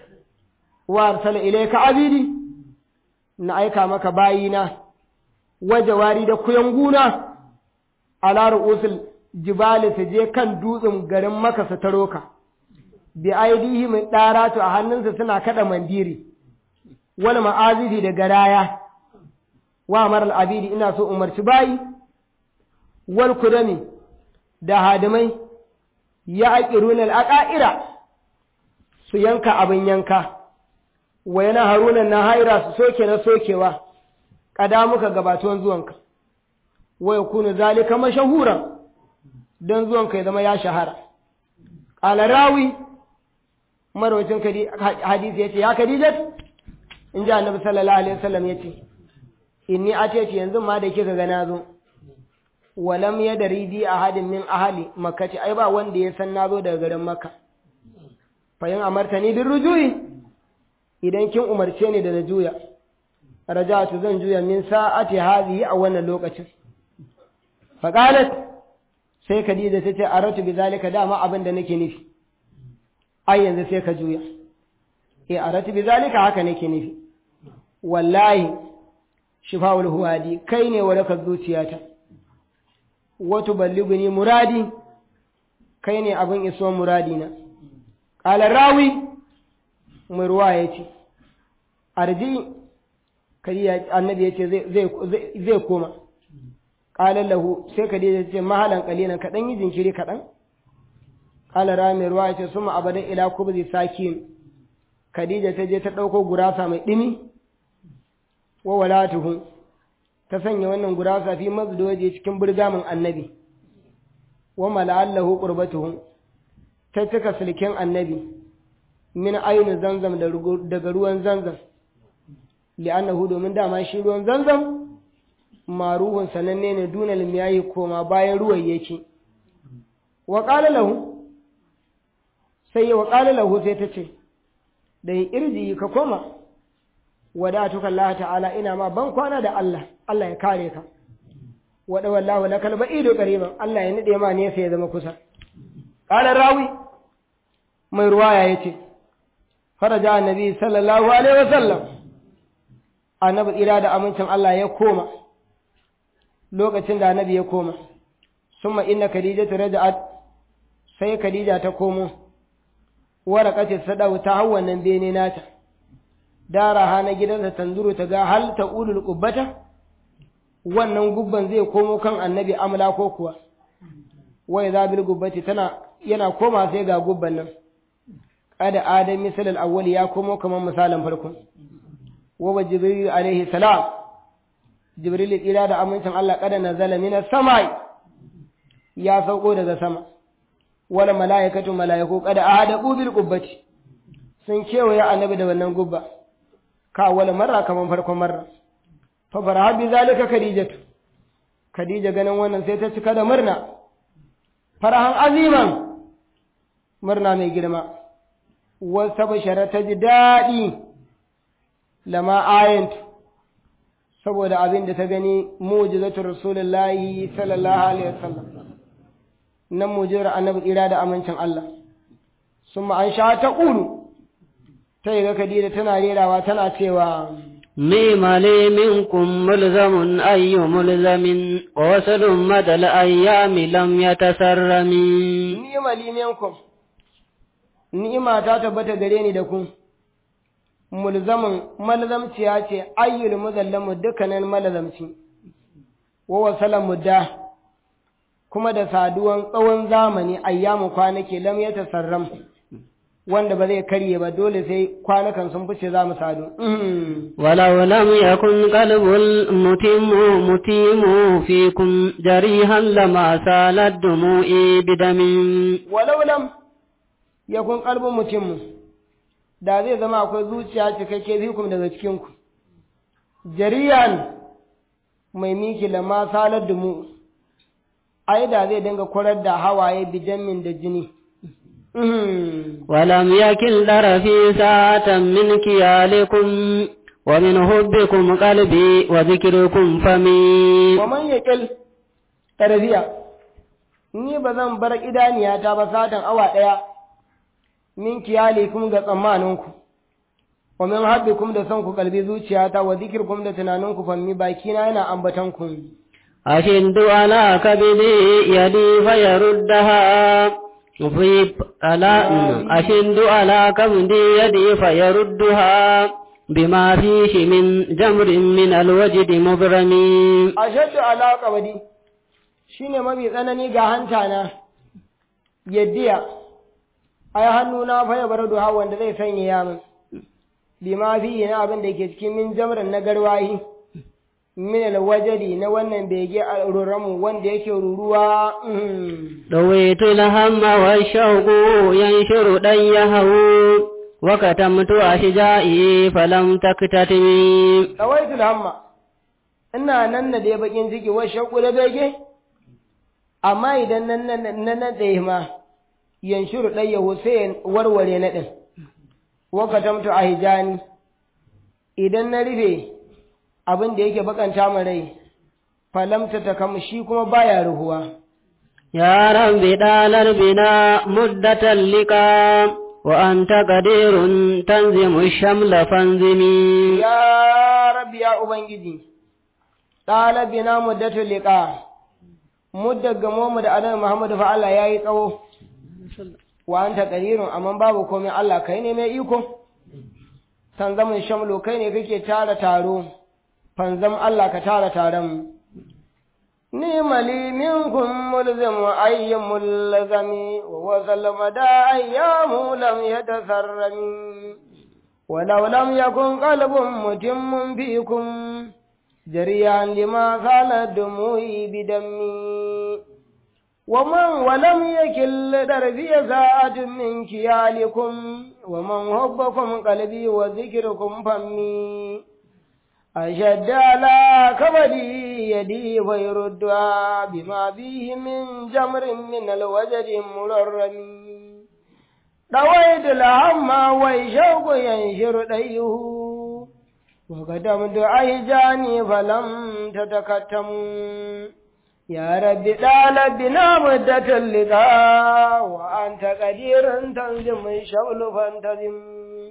S1: wa arsala ilaika abidi na aika maka bayina wajawari da kuyanguna ala ru'usul jibali su je kan dutsen garin maka su taro ka bi aidihi mai ɗaratu a hannunsa suna kada mandiri wal ma'azifi da garaya wa maral abidi ina so umarci bayi wal kudami da hadimai ya aqiruna al aqaira su yanka abin yanka wa yana harunan na haira su soke na sokewa kada muka gabatuwan zuwanka wa yakunu zalika mashahuran dan zuwanka ya zama ya shahara qala rawi marwacin hadisi yace ya kadijat in ji annabi sallallahu alaihi wasallam yace inni atati yanzu ma da kika ga nazo walam yadri bi ahadin min ahli makkati ai ba wanda ya san nazo daga garin makka fa yin amartani bin rujui idan kin umarce ni da na juya raja'atu zan juya min sa'ati hadhihi a wannan lokacin fa qalat sai Khadija ta ce aratu bi zalika dama abin da nake nufi ai yanzu sai ka juya eh aratu bi zalika haka nake nufi wallahi shifa'ul huwadi kai ne warakar zuciyata wato balliguni muradi kai ne abin iso muradina qala rawi mai ruwa ya ce arji kariya annabi ya ce zai koma ƙalar lahu sai kariya ya ce mahalan ƙalilan kaɗan yi jinkiri kaɗan ƙalar ra mai ruwa ya ce suma abadan ila kubzi sakin khadija ta je ta ɗauko gurasa mai ɗimi wa walatuhu ta sanya wannan gurasa fi mazdoje cikin burgamin annabi wa mala'allahu qurbatuhu ta cika sulken annabi min ainu zanzam daga ruwan zanzam li'annahu domin dama shi ruwan zanzam maruhun sananne ne dunal miyayi koma bayan ruwan yake wa qala lahu sai ya wa qala lahu sai ta ce da irji ka koma wadatuka Allah ta'ala ina ma ban kwana da Allah Allah ya kare ka wada wallahu lakal ba'idu qariban Allah ya nade ma ne sai ya zama kusa qala rawi mai ruwaya yace faraja annabi sallallahu alaihi wasallam annabi tsira da amincin Allah ya koma lokacin da annabi ya koma summa inna khadijatu raja'at sai khadija ta komo waraqati sadau ta hawan bene nata dara hana gidansa tanzuru ta ga hal ta ulul qubbata wannan gubban zai komo kan annabi amla ko kuwa wai za bil gubbati tana yana koma sai ga gubban nan kada adam misal al awwal ya komo kamar misalin farko wa jibril alaihi salam jibril ila da amincin Allah kada nazala min samai ya sauko daga sama wala malaikatu malaiku kada ahadu bil qubbati sun kewaye annabi da wannan gubba ka wala marra kaman farkon marra fa faraha bi zalika khadijatu khadija ganin wannan sai ta cika da murna farahan aziman murna mai girma wasa bashara ta ji daɗi lama ayant saboda abin da ta gani mu'jizatu rasulullahi sallallahu alaihi wasallam nan mu'jizar annabi tsira da amincin Allah summa an sha ta ƙulu ta yi ga Khadija tana rerawa tana cewa
S2: ميمالي منكم ملزم أي ملزم ووصل مدى الأيام لم يتسرم
S1: ni'imali minkum ni'ima ta tabbata gare ni da ku mulzamin malzamciya ce ayyul muzallamu dukkanin malzamci wa wasalan mudda kuma da saduwan tsawon zamani ayyamu kwanaki lam ya tasarram wanda ba zai karye ba dole sai kwanakan sun fice za mu sadu
S2: ولو لم يكن قلب المتم متيم فيكم جريها لما سالت دموعي بدم
S1: walau lam yakun qalbun mutum da zai zama akwai zuciya cikakke fikum daga cikin ku jariyan mai miki lama salar da mu ai da zai dinga kwarar da hawaye bijamin da jini
S2: ولم يكن طرفي ساعة من كيالكم ومن حبكم قلبي وذكركم فمي
S1: wa man yaqil tarbiya ni ba zan bar idaniyata ba satan awa daya min kiyalikum ga tsammaninku wa min habbikum da son ku kalbi zuciyata wa zikirkum da tunaninku fammi bakina yana ambatan ku
S2: أشد على كبدي يدي فيردها في على أشد على كبدي يدي فيردها بما فيه من جمر من الوجد مبرم
S1: ashaddu ala qabdi shine mafi tsanani ga hanta na yaddiya ai hannuna fa ya bar duha wanda zai sanya ya min bima fi na abin da ke cikin min jamran na garwahi min alwajadi na wannan bege a ruramu wanda yake ruruwa
S2: رويت الهم والشوق ينشر ديه وكتمت أشجائي فلم تكتتم
S1: dawaitul hamma ina nan na dai bakin ciki wa shauku da bege amma idan nan nan nan da ma yanshuru ɗayyahu sai ya warware na ɗin wakatamtu a hijani idan na rufe abin da yake bakanta min rai falamta ta kam shi kuma baya ruhuwa
S2: يا رب دال بنا مدة اللقاء وأنت قدير تنزم الشمل فانزمي
S1: ya rabbi ya ubangiji ɗalibina muddatul liqa muddar gamo mu da annabi Muhammadu fa Allah yayi tsawo wa anta qadirun amma babu komai Allah kai ne mai iko tanzamin shamlo kai ne kake tara taro fanzam Allah ka tara taron mu ni mali minkum mulzim ayyi mulzami wa wasal mada ayyamu lam yatasarrami ولو لم يكن قلب متم فيكم جريا لما زال دموعي بدمي ومن ولم يكل دربي ساعة من كيالكم ومن حبكم قلبي وذكركم فمي أشد على كبدي يدي فيردها بما فيه من جمر من الوجد مررم رويت الهم ويشوق ينشر ديه وقدمت أهجاني فلم تتكتموا يا رب طال بنا مدة اللقاء وأنت قدير تنزم الشغل فانتظم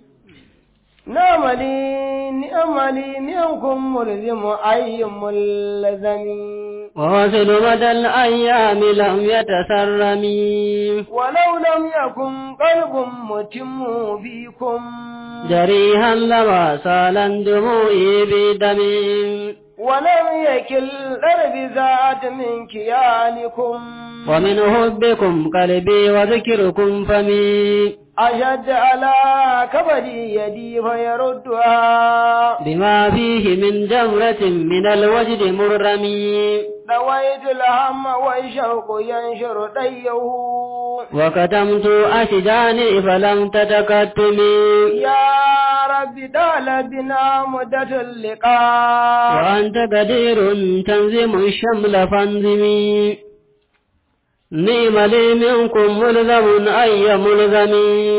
S1: نعم لي نعم لي منكم ملزم أي ملزم
S2: ووصل مدى الأيام لم يتسرم
S1: ولو لم يكن قلب متم فيكم
S2: جريها لما سالا دموعي بدم
S1: ولم يكل درب ذات من كيالكم
S2: ومن حبكم قلبي وذكركم فمي
S1: أشد على كبدي يدي فيردها
S2: بما فيه من جمرة من الوجد مرمي
S1: دويت الهم والشوق ينشر ديه
S2: وكتمت أشجاني فلم تتكتمي
S1: يا رب دال بنا مدة اللقاء
S2: وأنت قدير تنزم الشمل فانزمي نعم لي منكم ملزم أي ملزم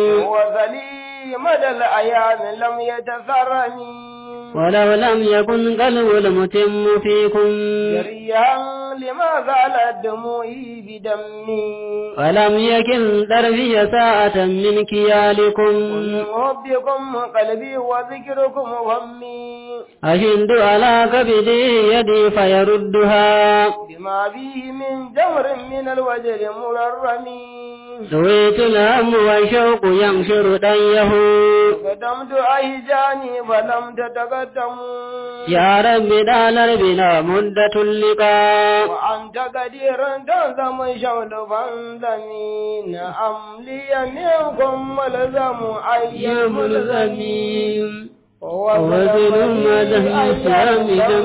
S1: وذلي مدى الأيام لم يتثرني
S2: ولو لم يكن قلب المتم فيكم
S1: جريا لما زالت دموعي بدمي
S2: ولم يكن دربي ساعة من كيالكم
S1: ومن حبكم قلبي وذكركم همي
S2: أشد على كبدي يدي فيردها
S1: بما فيه من جمر من الوجر مررمي
S2: سويت الهم والشوق ينشر ديه
S1: قدمت أهجاني فلم تتقدموا
S2: يا رب دال بنا مدة اللقاء
S1: وأنت قدير تنظم شغل فانظمي نعم لي منكم ملزم أي
S2: يا
S1: ملزم
S2: ملزمين وزن مدى الإسلام لم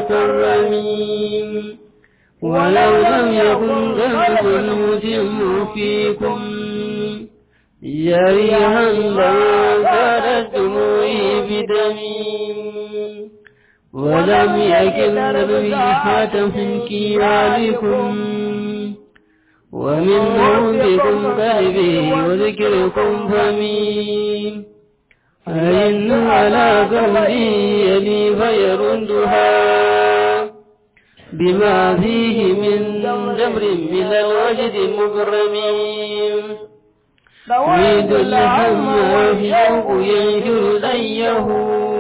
S2: يتكرمين ولو لم يكن ذنب المتم فيكم جريها لما كانت دموعي بدمي ولم يكن ريحة من كيالكم ومن حبكم قلبي وذكركم فمي فإن على قلبي يلي فيردها بما فيه من جمر من الوجد مكرمين يريد الهم والشوق ينشر ديه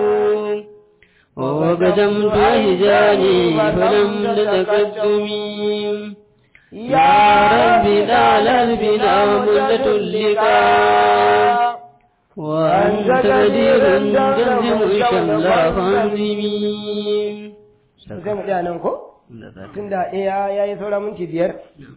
S2: وقدمت أهجاني فلم تتقدمي يا رب لا بنا مدة اللقاء وأنت قدير تنزم الشمل فانزمي
S1: sai mu tsaya nan ko tunda iya yayi saura minti biyar